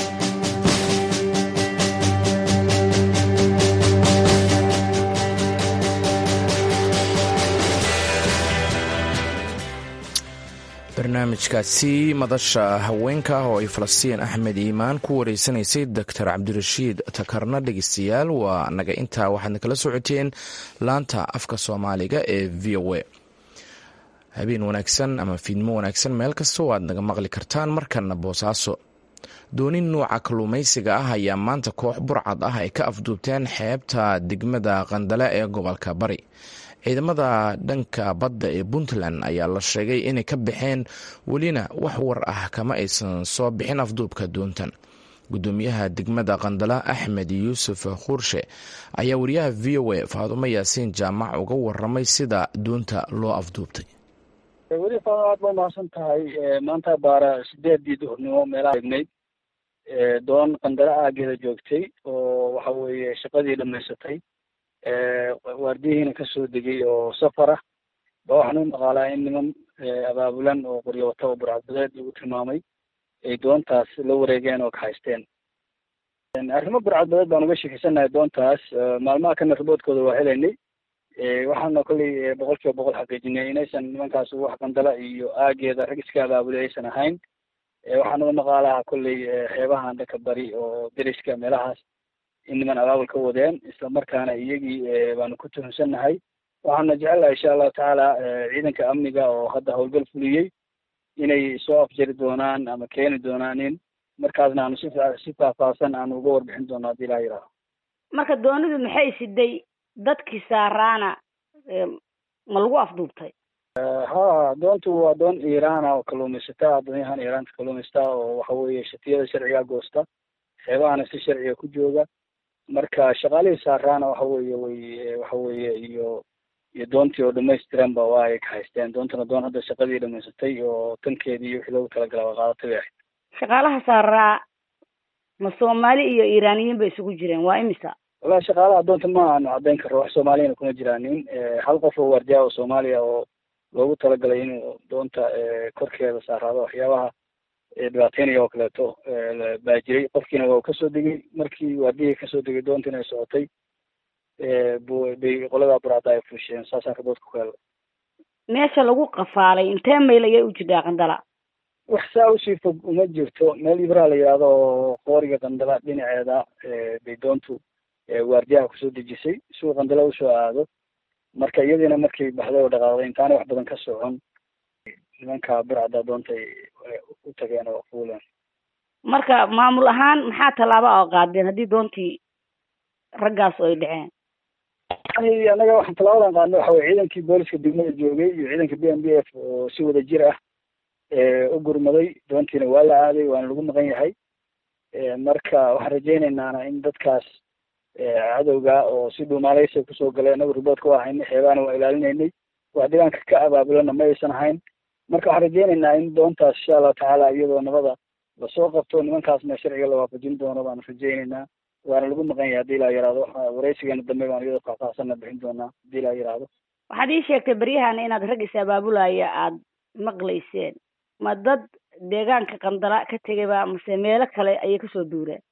barnaamijkaasi madasha haweenka oo ay falastiin axmed iimaan ku wareysanaysay doctor cabdirashiid takarna dhegeystayaal waa naga intaa waxaadna kala socoteen laanta afka soomaaliga ee v o a habeen wanaagsan ama fiidmo wanaagsan meel kasta oo aad naga maqli kartaan markana boosaaso doonin nuuca kalluumaysiga ah ayaa maanta koox burcad ah ay ka afduubteen xeebta degmada qandale ee gobolka bari ciidamada dhanka badda ee puntland ayaa la sheegay inay ka baxeen welina wax war ah kama aysan soo bixin afduubka doontan gudoomiyaha degmada qandala axmed yuusuf khuurshe ayaa wariyaha v o a faadumo yaasiin jaamac uga waramay sida doonta loo afduubtay weli faado aad ba mahadsan tahay maanta baara sideedii duhurnimo meelaha egnayd doon qandala aageeda joogtay oo waxa weeye shaqadii dhamaysatay waardiyihiina kasoo degay oo safar ah ba waxaan u maqaalaa in niman abaabulan oo qoryo wata oo burcadbadeed lagu tilmaamay ay doontaas la wareegeen oo kahaysteen arrimo burcadbadeed baan uga sheekeysanahay doontaas maalmaha kana riboodkooda waa helaynay waxaana kolley boqol kiiba boqol xaqiijinay inaysan nimankaas wax qandala iyo aageeda rag iska abaabulay aysan ahayn waxaan uga maqaalaha kolley xeebahan dhanka bari oo deriska meelahaas in niman abaabul ka wadeen isla markaana iyagii baanu ku tuhunsannahay waxaana jecelnahay insha allahu tacaala ciidanka amniga oo hadda howlgal fuliyey inay soo afjari doonaan ama keeni doonaan in markaasna aanu si si faahfaahsan aanu uga warbixin doono haddii ilaha yidhaaho marka doonidu maxay siday dadkii saaraana ma lagu afduubtay ha doontu waa doon iiraana oo kalluumaysata addoonyahan iiraanta kalluumaysta oo waxa weeye shatiyada sharciga goosta xeebahana si sharciga ku jooga marka shaqaalihii saaraana waxa weeye way waxa weeye iyo iyo doontii oo dhamaystiranba waa ay ka haysteen doontana doon hadda shaqadii dhamaysatay oo tankeedii iyo wixii loogu talagala waa qaadatay bay ahayd shaqaalaha saaraa ma soomaali iyo iiraaniyiin bay isugu jireen waa imisa wallahi shaqaalaha doonta ma aanu caddayn karo wax soomaaliyana kuma jiraanin hal qof oo waardiyaa oo soomaaliya oo loogu talagalay inuu doonta korkeeda saaraado waxyaabaha dhibaateynaya oo kaleeto baa jiray qofkiina waa kasoo degay markii waardiyihii kasoo degay doontiina ay socotay bay qoladaa buraada ay fuusheen saasaan raboodka ku helay meesha lagu qafaalay intee mayl ayay u jirtaa qandala wax saa usii fog uma jirto meel ibraa la yidhaahdo oo qooriga qandala dhinaceeda bay doontu waardiyaha kusoo dejisay suu qandala usoo aado marka iyadiina markay baxday oo dhaqaaqday intaanay wax badan ka socon nimanka burcada doontay u tageen oo fuuleen marka maamul ahaan maxaa tallaaba oo qaadeen haddii doontii raggaas ay dhaceen annaga waxaan tallaabadan qaadnay waxa weye ciidankii booliska degmada joogay iyo ciidanka b m b f oo si wada jir ah u gurmaday doontiina waa la aaday waana lagu maqan yahay marka waxaan rajaynaynaa in dadkaas cadowga oo si dhuumaaleysa kusoo galay anagu riboodka waa haynay xeebaana waa ilaalinaynay wax deegaanka ka abaabulana ma aysan ahayn marka waxaan rajaynaynaa in doontaas insha allahu tacaala iyadoo nabada lasoo qabto nimankaasna sharciga la waafajin doono baanu rajaynaynaa waana lagu maqan yahay hadii laa yihahdo waxa waraysigeena dambe baan iyadoo faahfaahsanna bixin doonaa hadii laa yihahdo waxaad ii sheegtay beryahana inaad rag is abaabulaya aada maqlayseen ma dad deegaanka qandala ka tegayba mase meelo kale ayay kasoo duureen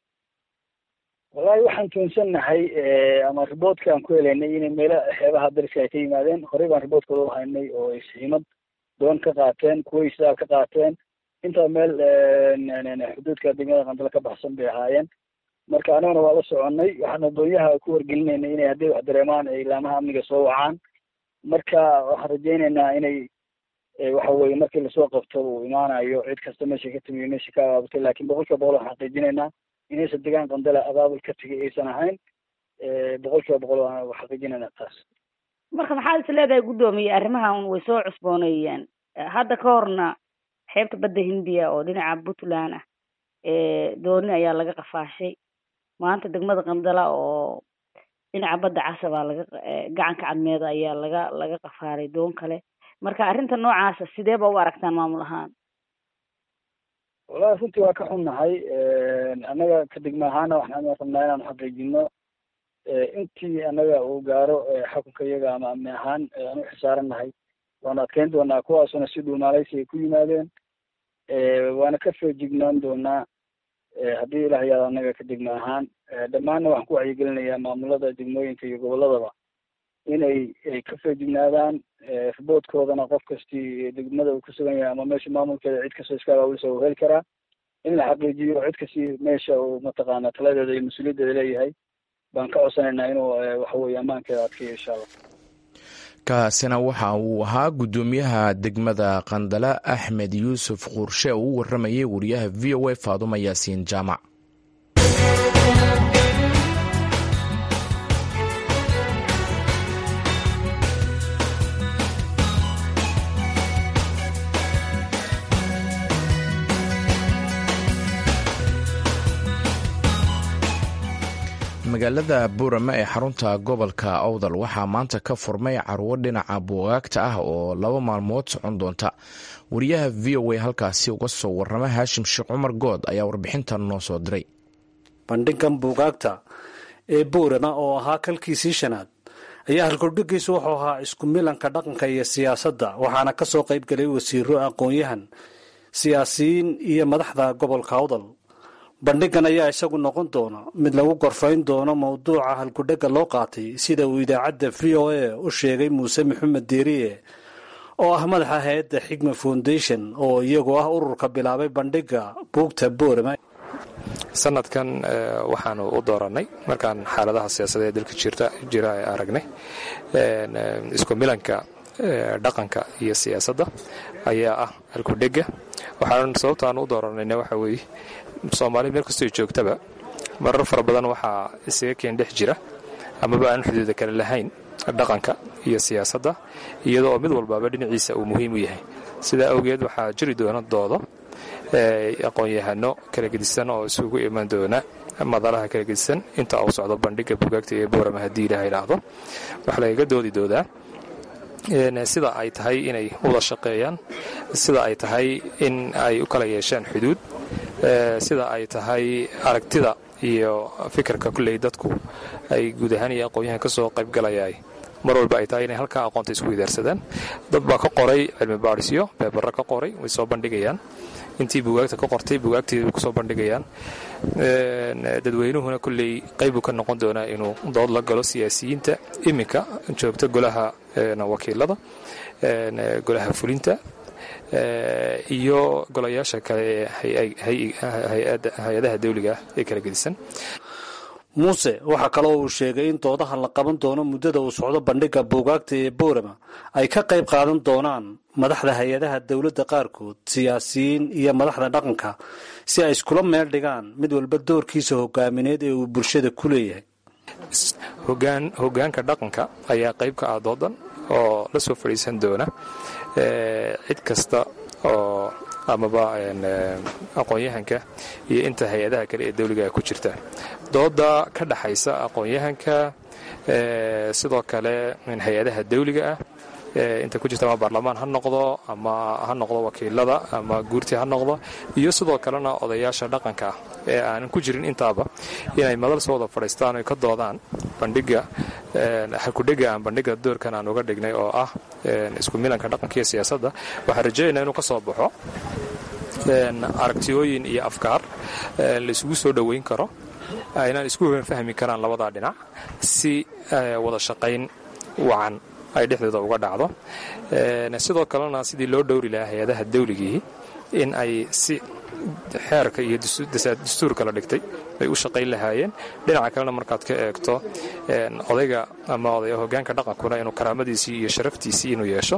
wallahi waxaan tuunsannahay ama riboodka aan ku helaynay inay meelo xeebaha dariska ay ka yimaadeen horey baan riboodkooda u haynay oo ay siimad doon ka qaateen kuwa isaal ka qaateen intaa meel xuduudka degmada qandala ka baxsan bay ahaayeen marka aniguna waa la soconay waxaana doonyaha ku wargelinaynay inay hadday wax dareemaan ay ilaamaha amniga soo wacaan marka waxaan rajaynaynaa inay waxa weye markii lasoo qabto uu imaanayo cid kasta meesha ka timiyo meesha ka abaabutay lakin boqol kiiba boqol waxaan xaqiijinaynaa inaysan degaan qandala abaabul ka tegay aysan ahayn boqol kiiba boqol waan xaqiijinaynaa taas marka maxaad is leedahay guddoomiye arrimahan way soo cusbooneeyeen hadda ka horna xeebta badda hindiya oo dhinaca puntland ah dooni ayaa laga qafaashay maanta degmada qandala oo dhinaca badda casabaa laga gacanka cadmeeda ayaa laga laga qafaalay doon kale marka arrinta noocaasa sidee ba u aragtaan maamul ahaan wallahi runtii waa ka xunnahay annaga ka degma ahaana waxaan rabnaa inaanu xaqiijino intii annaga uu gaaro xukunka iyaga ama amni ahaan aan u xisaarannahay waanu adkeyn doonaa kuwaasuna si dhuumaaleysi ay ku yimaadeen waana ka soo jignaan doonaa haddii ilah yaado annaga ka degma ahaan dhammaanna waxaan ku wacyigelinayaa maamulada degmooyinka iyo gobolladaba inay ay ka soo jignaadaan riboodkoodana qof kastii degmada uu ku sugan yahay ama meesha maamulkeeda cid kastoo iska abaabulisa uu heli karaa in la xaqiijiyo cid kastii meesha uu mataqaana taladeeda iyo mas-uuliyaddeeda leeyahay baan ka codsanaynaa inuu waxa weye ammaankeeda adkeeyo insha allah kaasina waxa uu ahaa guddoomiyaha degmada qandala axmed yuusuf quurshe oo u waramayay wariyaha v o a faaduma yaasiin jaamac magaalada buurame ee xarunta gobolka owdal waxaa maanta ka furmay carwo dhinaca buugaagta ah oo laba maalmood socon doonta wariyaha v o a halkaasi uga soo warama haashim sheekh cumar good ayaa warbixintan noo soo diray bandhigan buugaagta ee buurama oo ahaa kalkiisii shanaad ayaa halkordhigiisu wuxuu ahaa isku milanka dhaqanka iyo siyaasadda waxaana ka soo qayb galay wasiiro aqoon-yahan siyaasiyiin iyo madaxda gobolka owdal bandhigan ayaa isagu noqon doona mid lagu gorfayn doono mowduuca halkudhega loo qaatay sida uu idaacadda v o a u sheegay muuse maxamed deeriye oo ah madaxa hay-adda xigma foundation oo iyagu ah ururka bilaabay bandhiga buugta boorama sanadkan waxaanu u dooranay markaan xaaladaha siyaasadeed dalka jirta jira aragnay isku milanka dhaqanka iyo siyaasadda ayaa ah halkudhega waxaan sababta aan u dooranayna waxa weeye soomaali meel kastoo joogtaba marar fara badan waxaa isaga keen dhex jira amaba aan xuduuda kale lahayn dhaqanka iyo siyaasadda iyadoo oo mid walbaaba dhinaciisa uu muhiim u yahay sidaa awgeed waxaa jiri doona doodo aqoon-yahano kala gedisan oo isugu iman doona madalaha kala gedisan inta uu socdo bandhiga bugaagta ee boorama haddii ilaah idhaahdo waxaa lagaga doodi doodaa sida ay tahay inay wada shaqeeyaan sida ay tahay in ay u kala yeeshaan xuduud sida ay tahay aragtida iyo fikirka kulley dadku ay guud ahaan iyo aqoon-yahan ka soo qaybgalayaay mar walba ay tahay inay halkaa aqoonta isku idaarsadaan dad baa ka qoray cilmi baadhisyo beebarra ka qoray way soo bandhigayaan intii bugaagta ka qortay bugaagteeda way kusoo bandhigayaan dadweynuhuna kulley qaybbuu ka noqon doonaa inuu dood la galo siyaasiyiinta iminka joogta golaha wakiilada golaha fulinta iyo golayaasha kale ee hay-adaha dawliga ah ee kala gedisan muuse waxaa kaloo uu sheegay in doodaha la qaban doono muddada uu socdo bandhigga buugaagta ee boorama ay ka qayb qaadan doonaan madaxda hay-adaha dowladda qaarkood siyaasiyiin iyo madaxda dhaqanka si ay iskula meel dhigaan mid walba doorkiisa hogaamineed ee uu bulshada ku leeyahay hogaanka dhaqanka ayaa qayb ka ah doodan oo la soo fadhiisan doona cid kasta oo amaba aqoon-yahanka iyo inta hay-adaha kale ee dawliga ku jirta dooda ka dhaxaysa aqoon-yahanka sidoo kale hay-adaha dawliga ah inta ku jirta ama baarlamaan ha noqdo ama ha noqdo wakiilada ama guurti ha noqdo iyo sidoo kalena odayaasha dhaqanka ah ee aanan ku jirin intaaba inay madal soo wada fadhiistaan oy ka doodaan bandhiga hakudhega aan bandhiga doorkan aan uga dhignay oo ah isku milanka dhaqanka iyo siyaasadda waxaan rajaynaa inuu ka soo baxo aragtiyooyin iyo afkaar la isugu soo dhoweyn karo aynaan isku fahmi karaan labadaa dhinac si wada shaqayn wacan ay dhexdooda uga dhacdo sidoo kalena sidii loo dhowri lahaa hay-adaha dawligii in ay si xeerka iyo dastuurka la dhigtay ay u shaqayn lahaayeen dhinaca kalena markaad ka eegto odayga ama odaya hogaanka dhaqankuna inuu karaamadiisii iyo sharaftiisii inuu yeesho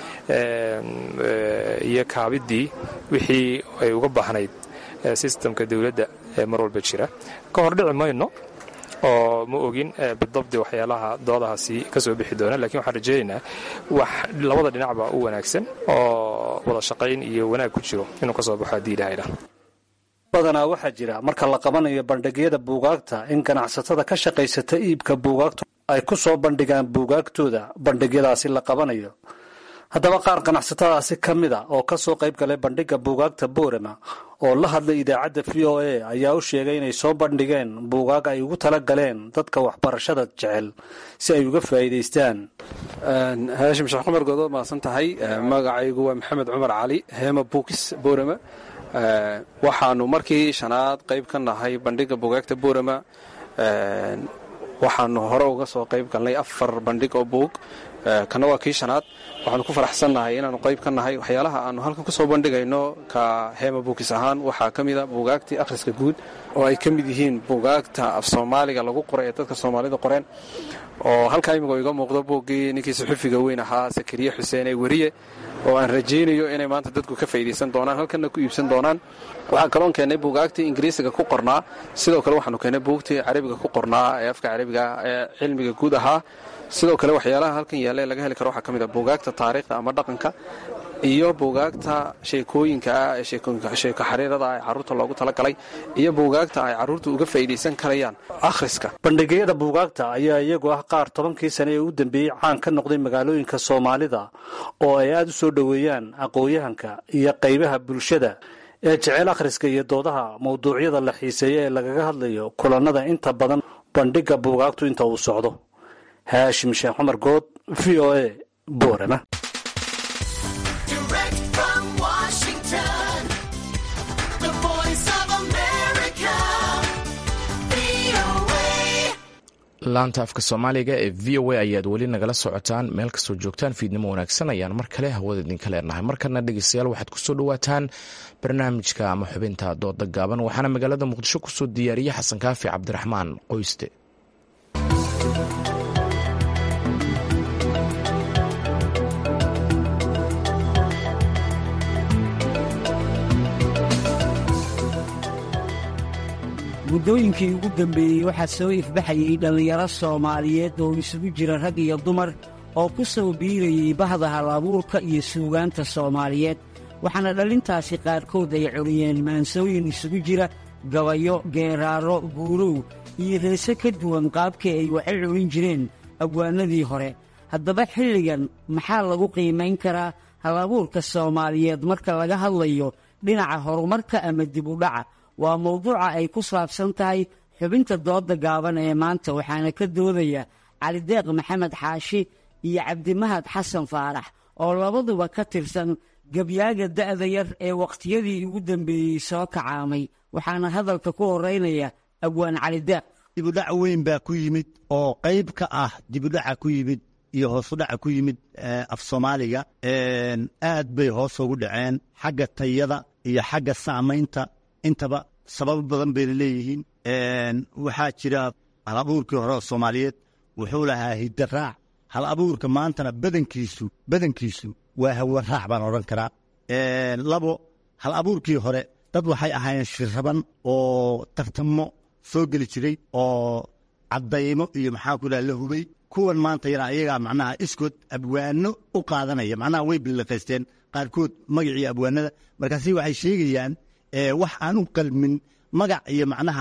iyo kaabidii wixii ay uga baahnayd sistamka dawladda ee mar walba jira ka hor dhici mayno oo ma ogin bidabdi waxyaalaha doodahaasi ka soo bixi doona lakiin waxaan rajaynaynaa wax labada dhinacba u wanaagsan oo wada shaqayn iyo wanaag ku jiro inuu ka soo baxo haddii ilaahayna badanaa waxaa jira marka la qabanayo bandhigyada buugaagta in ganacsatada ka shaqaysata iibka buugaagtu ay ku soo bandhigaan buugaagtooda bandhigyadaasi la qabanayo haddaba qaar ganacsatadaasi ka mid a oo ka soo qayb galay bandhigga buugaagta boorama oo la hadlay idaacadda v o a ayaa u sheegay inay soo bandhigeen buugaag ay ugu tala galeen dadka waxbarashada jecel si ay uga faa'iidaystaan haashim sheekh cumar goodood mahadsan tahay magacaygu waa maxamed cumar cali heema buukis boorama waxaanu markii shanaad qayb ka nahay bandhigga buugaagta boorama waxaanu hore uga soo qayb galnay afar bandhig oo buug kana waa kii shanaad waxaanu ku faraxsannahay inaanu qayb ka nahay waxyaalaha aanu halkan ku soo bandhigayno ka heema buukis ahaan waxaa ka mid a buugaagtii akhriska guud oo ay ka mid yihiin buugaagta af soomaaliga lagu qoray ee dadka soomaalida qoreen oo halkaa imika iga muuqdo buuggii ninkii suxufiga weyn ahaa sakariye xuseen ee weriye oo aan rajaynayo inay maanta dadku ka faydaysan doonaan halkanna ku iibsan doonaan waxaan kaloon keennay buugaagtii ingiriisiga ku qornaa sidoo kale waxaanu keennay buugtii carabiga ku qornaa ee afka carabiga ee cilmiga guud ahaa sidoo kale waxyaalaha halkan yaalla ee laga heli karo waxaa ka mid a buugaagta taariikhda ama dhaqanka iyo buugaagta sheekooyinka ah ee sheeko xariirada ee carruurta loogu talagalay iyo buugaagta ay carruurta uga faa'iidaysan karayaan akhriska bandhigyada buugaagta ayaa iyagu ah qaar tobankii sane ee u dambeeyey caan ka noqday magaalooyinka soomaalida oo ay aada u soo dhoweeyaan aqoon-yahanka iyo qaybaha bulshada ee jecel akhriska iyo doodaha mawduucyada la xiiseeya ee lagaga hadlayo kulannada inta badan bandhigga buugaagtu inta uu socdo haashim sheekh cumar good v o a boorama laanta afka soomaaliga ee v o a ayaad weli nagala socotaan meel kastoo joogtaan fiidnimo wanaagsan ayaan mar kale hawada idinka leenahay markana dhegeystayaal waxaad kusoo dhawaataan barnaamijka ama xubinta dooda gaaban waxaana magaalada muqdisho kusoo diyaariyey xasan kaafi cabdiraxmaan qoyste muddooyinkii ugu dambeeyey waxaa soo ifbaxayay dhallinyaro soomaaliyeed oo isugu jira rag iyo dumar oo ku soo biirayay bahda hal-abuurka iyo suugaanta soomaaliyeed waxaana dhallintaasi qaarkood ay curiyeen maansooyin isugu jira gabayo geeraaro guurow iyo reese ka duwan qaabkii ay waxa curin jireen abwaanadii hore haddaba xilligan maxaa lagu qiimayn karaa hal abuurka soomaaliyeed marka laga hadlayo dhinaca horumarka ama dib u dhaca waa mowduuca ay ku saabsan tahay xubinta dooda gaaban ee maanta waxaana ka doodaya calideeq maxamed xaashi iyo cabdimahad xasan faarax oo labaduba ka tirsan gabyaaga da'da yar ee wakhtiyadii ugu dambeeyey soo kacaamay waxaana hadalka ku horeynaya abwaan calideeq dibudhac weyn baa ku yimid oo qayb ka ah dibudhaca ku yimid iyo hoosudhaca ku yimid af soomaaliga aad bay hoos ugu dhaceen xagga tayada iyo xagga saamaynta intaba sababo badan bayna leeyihiin waxaa jira hal abuurkii hore oo soomaaliyeed wuxuu lahaa hidaraac hal abuurka maantana badankiisu badankiisu waa hawaraac baan odhan karaa labo hal abuurkii hore dad waxay ahaayeen shiraban oo tartamo soo geli jiray oo caddaymo iyo maxaa ku dhaha la hubay kuwan maanta yana ayagaa macnaha iskood abwaano u qaadanaya macnaha way billiqaysteen qaarkood magacii abwaanada markaasi waxay sheegayaan wax aan u qalmin magac iyo macnaha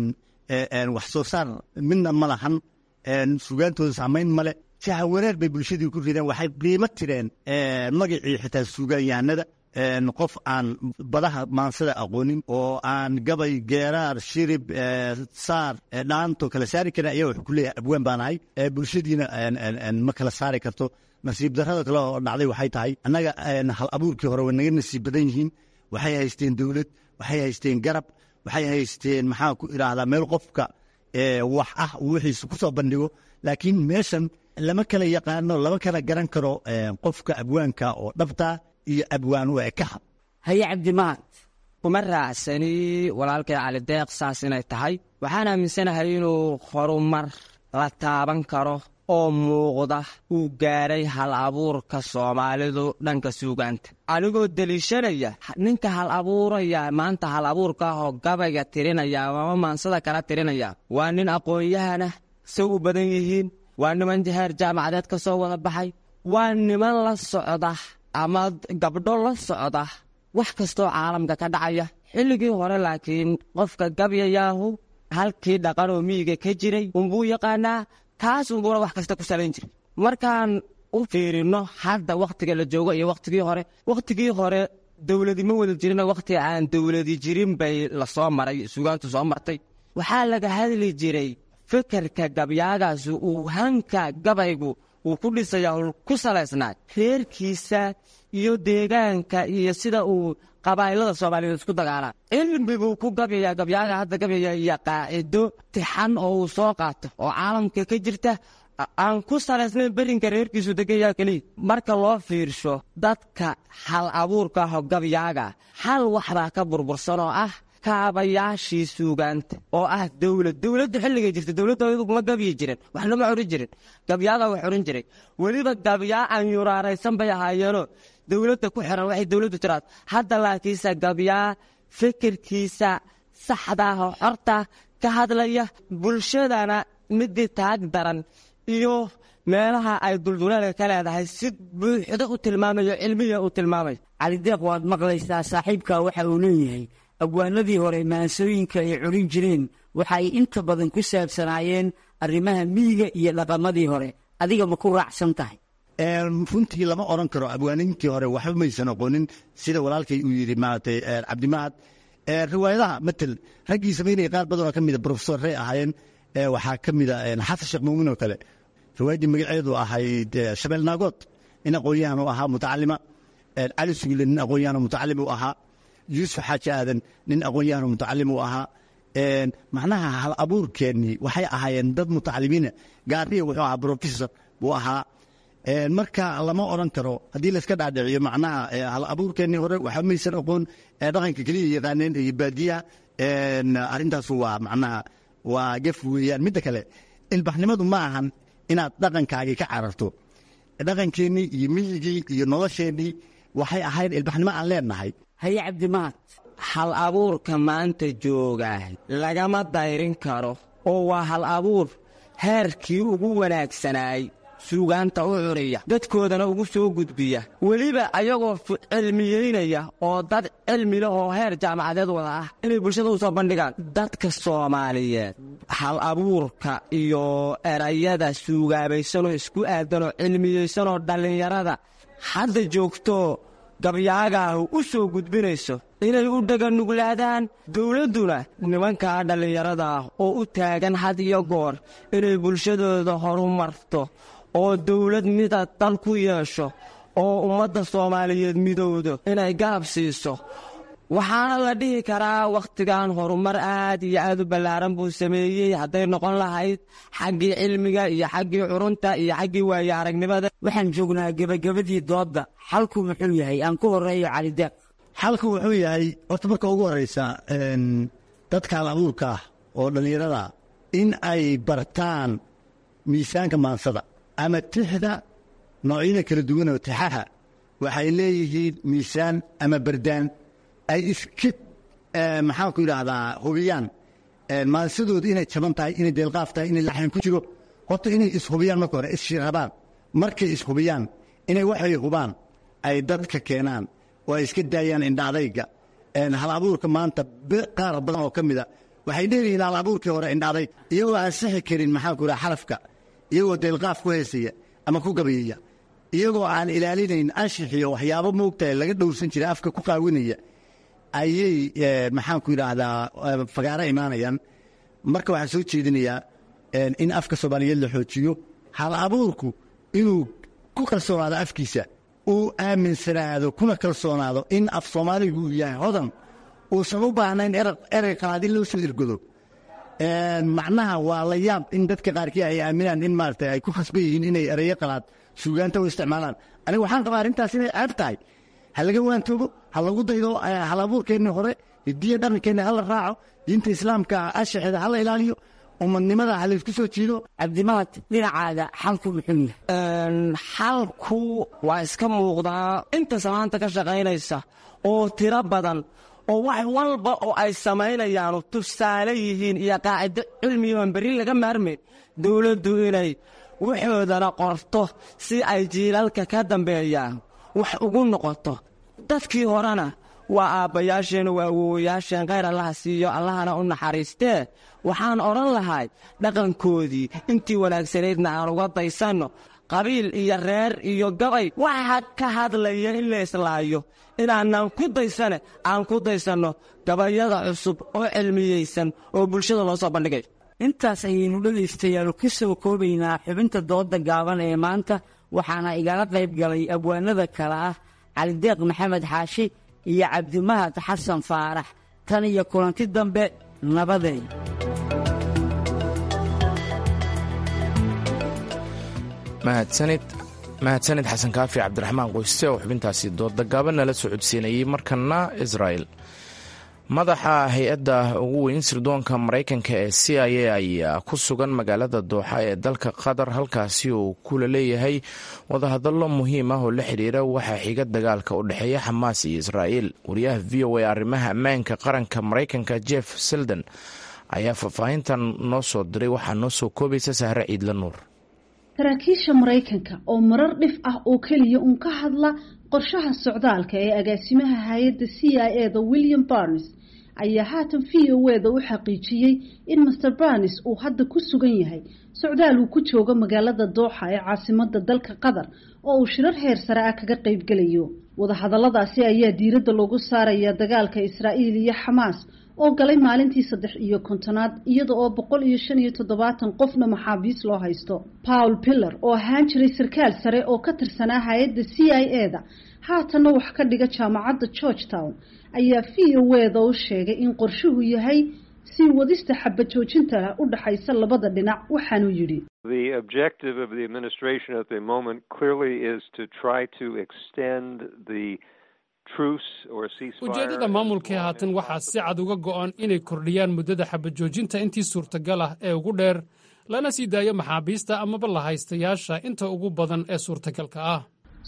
wax soo saar midna ma lahan sugaantooda saamayn male jaha wareer bay bulshadii ku rideen waxay qiimo tireen magacii xitaa sugaanyahanada qof aan badaha maansada aqoonin oo aan gabay geeraar shirib saar dhaanto kala saari karin ayaa wuxuu ku leeyahay abwaan baan ahay bulshadiina ma kala saari karto nasiib darrada kale oo dhacday waxay tahay annaga hal abuurkii hore way naga nasiib badan yihiin waxay haysteen dowlad waxay haysteen garab waxay haysteen maxaa ku idhaahdaa meel qofka wax ah wixiisa ku soo bandhigo laakiin meeshan lama kala yaqaano lama kala garan karo qofka abwaanka oo dhabta iyo abwaan u ekaha haye cabdimahad kuma raacsani walaalkay calideeq saas inay tahay waxaan aaminsanahay inuu horumar la taaban karo oo muuqda uu gaadhay hal abuurka soomaalidu dhanka suugaanta anigoo deliishanaya ninka hal abuuraya maanta hal abuurka ah oo gabayga tirinaya ama maansada kala tirinaya waa nin aqoon-yahana say u badan yihiin waa niman heer jaamacadeed ka soo wada baxay waa niman la socda ama gabdho la socda wax kastoo caalamka ka dhacaya xilligii hore laakiin qofka gabyayaahu halkii dhaqan oo miyiga ka jiray unbuu yaqaanaa kaas unbuuna wax kasta ku salayn jiray markaan u fiirino hadda wakhtiga la joogo iyo wakhtigii hore wakhtigii hore dowladi ma wada jirin wakhti aan dowladi jirin bay lasoo maray sugaantu soo martay waxaa laga hadli jiray fikirka gabyaagaas uu hanka gabaygu uu ku dhisaya ku salaysnaa reerkiisa iyo deegaanka iyo sida uu qabaa'ilada soomaaliyeed isku dagaalaan cilmi buu ku gabyaya gabyaaga hadda gabyaya iyo qaacido tixan oo uu soo qaato oo caalamka ka jirta aan ku salaysnayn berinka reerkiisu degaya keliya marka loo fiirsho dadka hal abuurka aho gabyaaga hal waxbaa ka burbursan oo ah kaabayaashii suugaanta oo ah dowlad dowladda xilligay jirta dowladda ma gabyi jiren waxna ma curin jirin gabyaaga wax curin jiray weliba gabyaa aan yuraaraysan bay ahaayeenoo dowladda ku xiran waxay dowladdu tiraad hadda laakiinse gabyaa fikirkiisa saxdaah oo xorta ka hadlaya bulshadana midii taag daran iyo meelaha ay dulduleelka ka leedahay si buuxda u tilmaamayo cilmiya u tilmaamayo calideeq waad maqlaysaa saaxiibka waxa uu leeyahay abwaanadii hore maansooyinka ay curin jireen waxa ay inta badan ku saabsanaayeen arrimaha miyiga iyo dhaqamadii hore adiga ma ku raacsan tahay runtii lama odhan karo abwaaninkii hore waxba maysan aqoonin sida walaalkay uu yidhi maaragtay cabdimahad riwaayadaha matel raggii samaynaya qaar badanoo ka mida brofesorray ahaayeen waxaa ka mida xasan sheekh muumin oo kale riwaayaddii magaceedu ahayd shabeel naagood nin aqoon-yahan u ahaa mutacalima cali sugle nin aqoon-yahan mutacalim u ahaa yuusuf xaaji aadan nin aqoon-yahan mutacalim u ahaa macnaha hal abuurkeennii waxay ahaayeen dad mutacalimiina gaariya wuxuu ahaa brofesor buu ahaa marka lama odhan karo haddii layska dhaadhiciyo macnaha hal abuurkeennii hore waxa maysan aqoon dhaqanka keliya yaqaaneen iyo baadiyaha arrintaasu waa macnaha waa gef weeyaan midda kale ilbaxnimadu ma ahan inaad dhaqankaagii ka cararto dhaqankeennii iyo miyigii iyo nolosheennii waxay ahayd ilbaxnimo aan leenahay haye cabdimahad hal abuurka maanta joogaa lagama dayrin karo oo waa hal abuur heerkii ugu wanaagsanaay suugaanta u curiya dadkoodana ugu soo gudbiya weliba ayagoo cilmiyeynaya oo dad cilmi leh oo heer jaamacadeed wada ah inay bulshada u soo bandhigaan dadka soomaaliyeed hal abuurka iyo erayada suugaabaysanoo isku aadanoo cilmiyeysanoo dhallinyarada hadda joogtoo gabyaagaahu u soo gudbinayso inay u dhaganuglaadaan dowladduna nimankaa dhallinyarada ah oo u taagan had iyo goor inay bulshadooda horumarto oo dowlad mida dal ku yeesho oo ummadda soomaaliyeed midowdo inay garab siiso waxaana la dhihi karaa wakhtigan horumar aad iyo aad u ballaaran buu sameeyey hadday noqon lahayd xaggii cilmiga iyo xaggii curunta iyo xaggii waaye aragnimada waxaan joognaa gebagabadii doodda xalku muxuu yahay aan ku horeeyo calideeq xalku wuxuu yahay horta marka ugu horraysa dadka hal abuurka ah oo dhallinyarada in ay bartaan miisaanka maansada ama tixda noocyada kala duwan oo tixaha waxay leeyihiin miisaan ama bardaan ay iska maxaanku yidhaahdaa hubiyaan maansadooda inay jaban tahay inay deelqaaf tahay inay laxan ku jiro horta inay ishubiyaan marka hore isshirabaan markay ishubiyaan inay waxay hubaan ay dadka keenaan oo ay iska daayaan indhaadayga hal abuurka maanta qaar badan oo ka mida waxay dheeryihiin hal abuurkii hore indhaaday iyagoo aan sixi karin maxaanku yidhaha xarafka iyagoo deelqaaf ku heesaya ama ku gabayaya iyagoo aan ilaalinayn anshixiyo waxyaabo moogtahay laga dhowrsan jira afka ku qaawinaya ayay maxaanku yidhaahdaa fagaaro imaanayaan marka waxaan soo jeedinayaa in afka soomaaliyeed la xoojiyo hal abuurku inuu ku kalsoonaado afkiisa uu aaminsanaado kuna kalsoonaado in af soomaaligu uu yahay hodan uusan u baahnayn erey qalaad in loo soo ergodo macnaha waa la yaab in dadka qaarkii ay aaminaan in maarata ay ku khasban yihiin inay ereyo qalaad suugaanta u isticmaalaan aniga waxaan qabaa arrintaas inay ceeb tahay ha laga waantoobo ha lagu daydo hal abuurkeenni hore hidiya dhaqankeenna hala raaco diinta islaamka ashaxeeda hala ilaaliyo umadnimada ha laysku soo jiido cabdimahad dhinacaaga xalku muxuu yahay xalku waa iska muuqdaa inta samaanta ka shaqaynaysa oo tiro badan oo wax walba oo ay samaynayaanu tusaale yihiin iyo qaacido cilmiyoon berri laga maarmayn dowladdu inay waxoodana qorto si ay jiilalka ka dambeeyaan wax ugu noqoto dadkii horena waa aabbayaasheen waa awowayaasheen khayr allaha siiyo allahana u naxariistee waxaan odhan lahay dhaqankoodii intii wanaagsanaydna aan uga daysanno qabiil iyo reer iyo gabay waxa ka hadlaya in la islaayo inaanan ku daysane aan ku daysanno gabayada cusub oo cilmiyeysan oo bulshada loo soo bandhigay intaas ayaynu dhegaystayaal ka soo koobaynaa xubinta dooda gaaban ee maanta waxaana igala qayb galay abwaanada kale ah calideeq maxamed xaashi iyo cabdimahad xasan faarax tan iyo kulanti dambe nabadeed mahadsanid mahadsanid xasan kaafi cabdiraxmaan qoyste oo xubintaasi dooda gaaban nala socodsiinayey markana israel madaxa hay-adda ugu weyn sirdoonka maraykanka ee c i a ayaa ku sugan magaalada dooxa ee dalka qatar halkaasi uu kula leeyahay wadahadallo muhiim ah oo la xidhiira waxaa xiga dagaalka u dhexeeya xamaas iyo israa'iil wariyaha v o a arrimaha ammaanka qaranka maraykanka jeff selden ayaa faahfaahintan noo soo diray waxaa noo soo koobaysa sahre ciidla nuur saraakiisha maraykanka oo marar dhif ah oo keliya uun ka hadla qorshaha socdaalka ee agaasimaha hay-adda c i e da william barnes ayaa haatan v o e da u xaqiijiyey in master barnes uu hadda ku sugan yahay socdaal uu ku joogo magaalada dooxa ee caasimada dalka qatar oo uu shirar heer sare ah kaga qaybgelayo wadahadaladaasi ayaa diiradda loogu saaraya dagaalka israa'iil iyo xamaas oo galay maalintii saddex iyo kontonaad iyada oo boqol iyo shan iyo toddobaatan qofna maxaabiis loo haysto paul pillar oo ahaan jiray sarkaal sare oo ka tirsanaa hay-adda c i e da haatanna wax ka dhiga jaamacadda george town ayaa v o e da u sheegay in qorshuhu yahay sii wadista xabad joojinta u dhaxaysa labada dhinac waxaanuu yidhi The objective of the administration at the moment clearly is to try to extend the ujeeddada maamulkii haatan waxaa si cad uga go'an inay kordhiyaan muddada xabajoojinta intii suurtagal ah ee ugu dheer lana sii daayo maxaabiista amaba lahaystayaasha inta ugu badan ee suurtagalka ah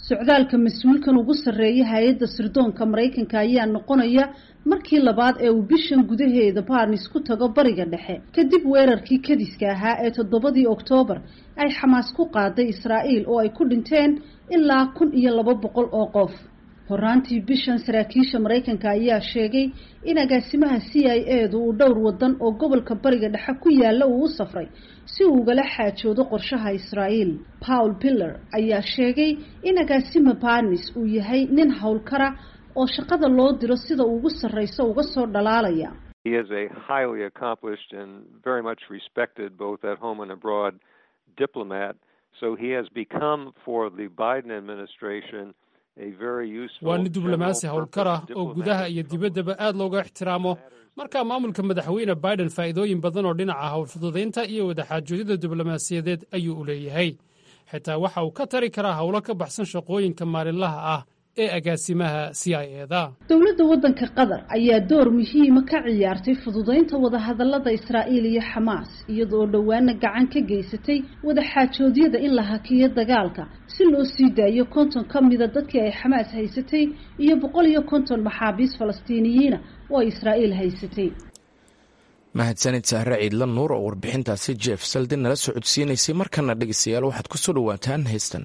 socdaalka mas-uulkan ugu sarreeya hay-adda sirdoonka maraykanka ayaa noqonaya markii labaad ee uu bishan gudaheeda barnis ku tago bariga dhexe kadib weerarkii kadiska ahaa ee toddobadii oktoobar ay xamaas ku qaaday israa'iil oo ay ku dhinteen ilaa kun iyo laba boqol oo qof horaantii bishan saraakiisha maraykanka ayaa sheegay in agaasimaha c i a du uu dhowr wadan oo gobolka bariga dhexe ku yaala uu u safray si uu ugala xaajoodo qorshaha israa'iil paul piller ayaa sheegay in agaasima barnis uu yahay nin howlkara oo shaqada loo diro sida ugu sarreyso uga soo dhalaalaya He is a highly accomplished and very much respected both at home and abroad diplomat. So he has become for the Biden administration a very useful waa nin diblomaasi general howlkar ah purpose oo diplomat. gudaha iyo dibaddaba aad looga ixtiraamo marka maamulka madaxweyne biden faa'iidooyin badan oo dhinaca howlfududaynta iyo wadaxaajoodida diblomaasiyadeed ayuu u leeyahay xitaa waxa uu ka tari karaa howlo ka baxsan shaqooyinka maalinlaha ah ee agaasimaha c i eda dowladda waddanka qatar ayaa door muhiima ka ciyaartay fududaynta wadahadallada israa'iil iyo xamaas iyadoo dhowaana gacan ka geysatay wadaxaajoodyada in la hakiyo dagaalka si loo sii daayo konton ka mida dadkii ay xamaas haysatay iyo boqol iyo konton maxaabiis falastiiniyiina oo ay israa'iil haysatay mahadsanid sahre ciidla nuur oo warbixintaasi jeef saldi nala socodsiinaysay markana dhegeystayaal waxaad ku soo dhowaataan heystan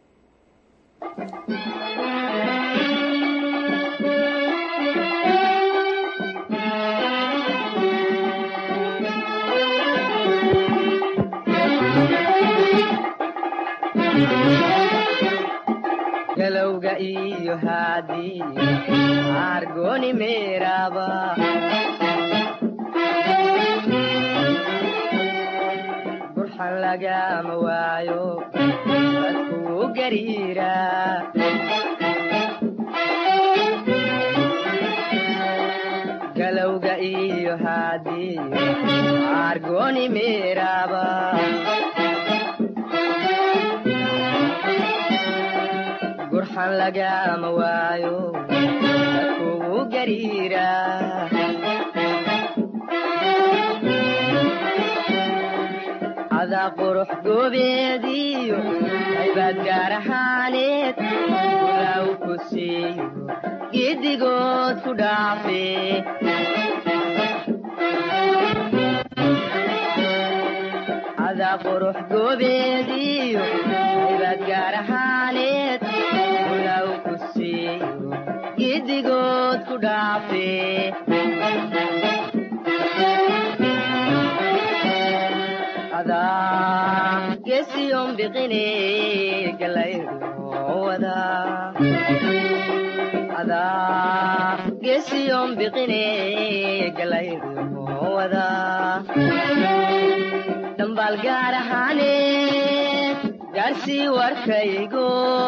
galowga iyo haadii argoni meeraba burxan lagama waayo dadkuu gariira galowga iyo haadii argoni meeraba gurxan lagama waayo dadkugu gariira cadaa qurux goobeediyo aybaad gaar ahaaneed ulaaw ku siiyo giddigood ku dhaafe cadaa qurux goobeediyo aybaad gaar ahaaneed ulaaw ku siiyo giddigood ku dhaafe adaa gesiyon biqine galayruwada adaa gesiyon biqine galayruwada dhambaal gaar ahaane gaarsii warkaygo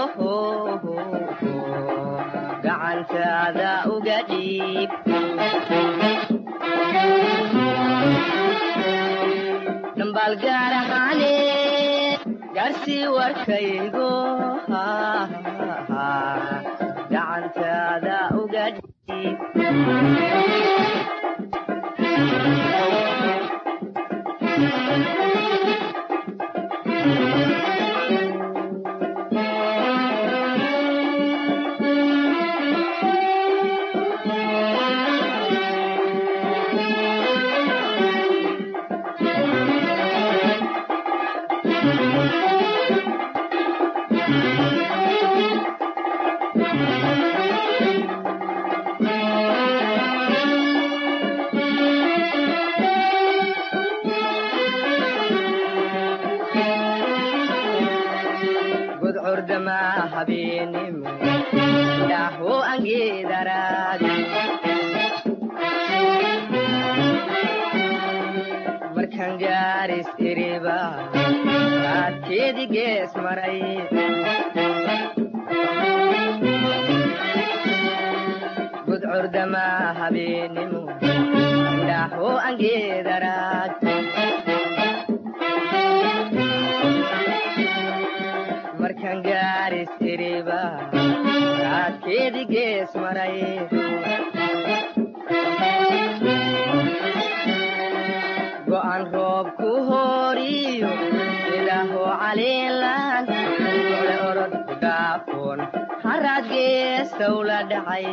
gacantaada uga dhiib dhambaal gaar ahaane gaarsii warkaygo gacantaada uga dhiib gudcurdama habeenimo dhaho angeedaraadi markan gaaris iriba raadkeedi gees maray gudcurdama habeenimo dhaho angeedaraad markan gaaris iriba raadkeedi gees maray go'an roob ku hooriyo ilaaho caliilan ole orod ku dhaafo oon haraad geestow la dhacay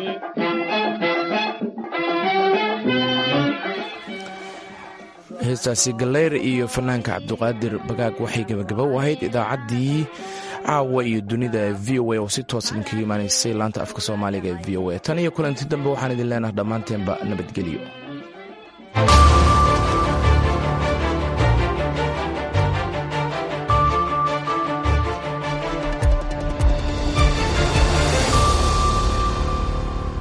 heestaasi galeyr iyo fanaanka cabduqaadir bagaag waxay gebagaba u ahayd idaacaddii caawa iyo dunida v o a oo si toos idinkaga imaanaysay laanta afka soomaaliga ee v o a tan iyo kulanti dambe waxaan idin leenaha dhammaanteenba nabadgelyo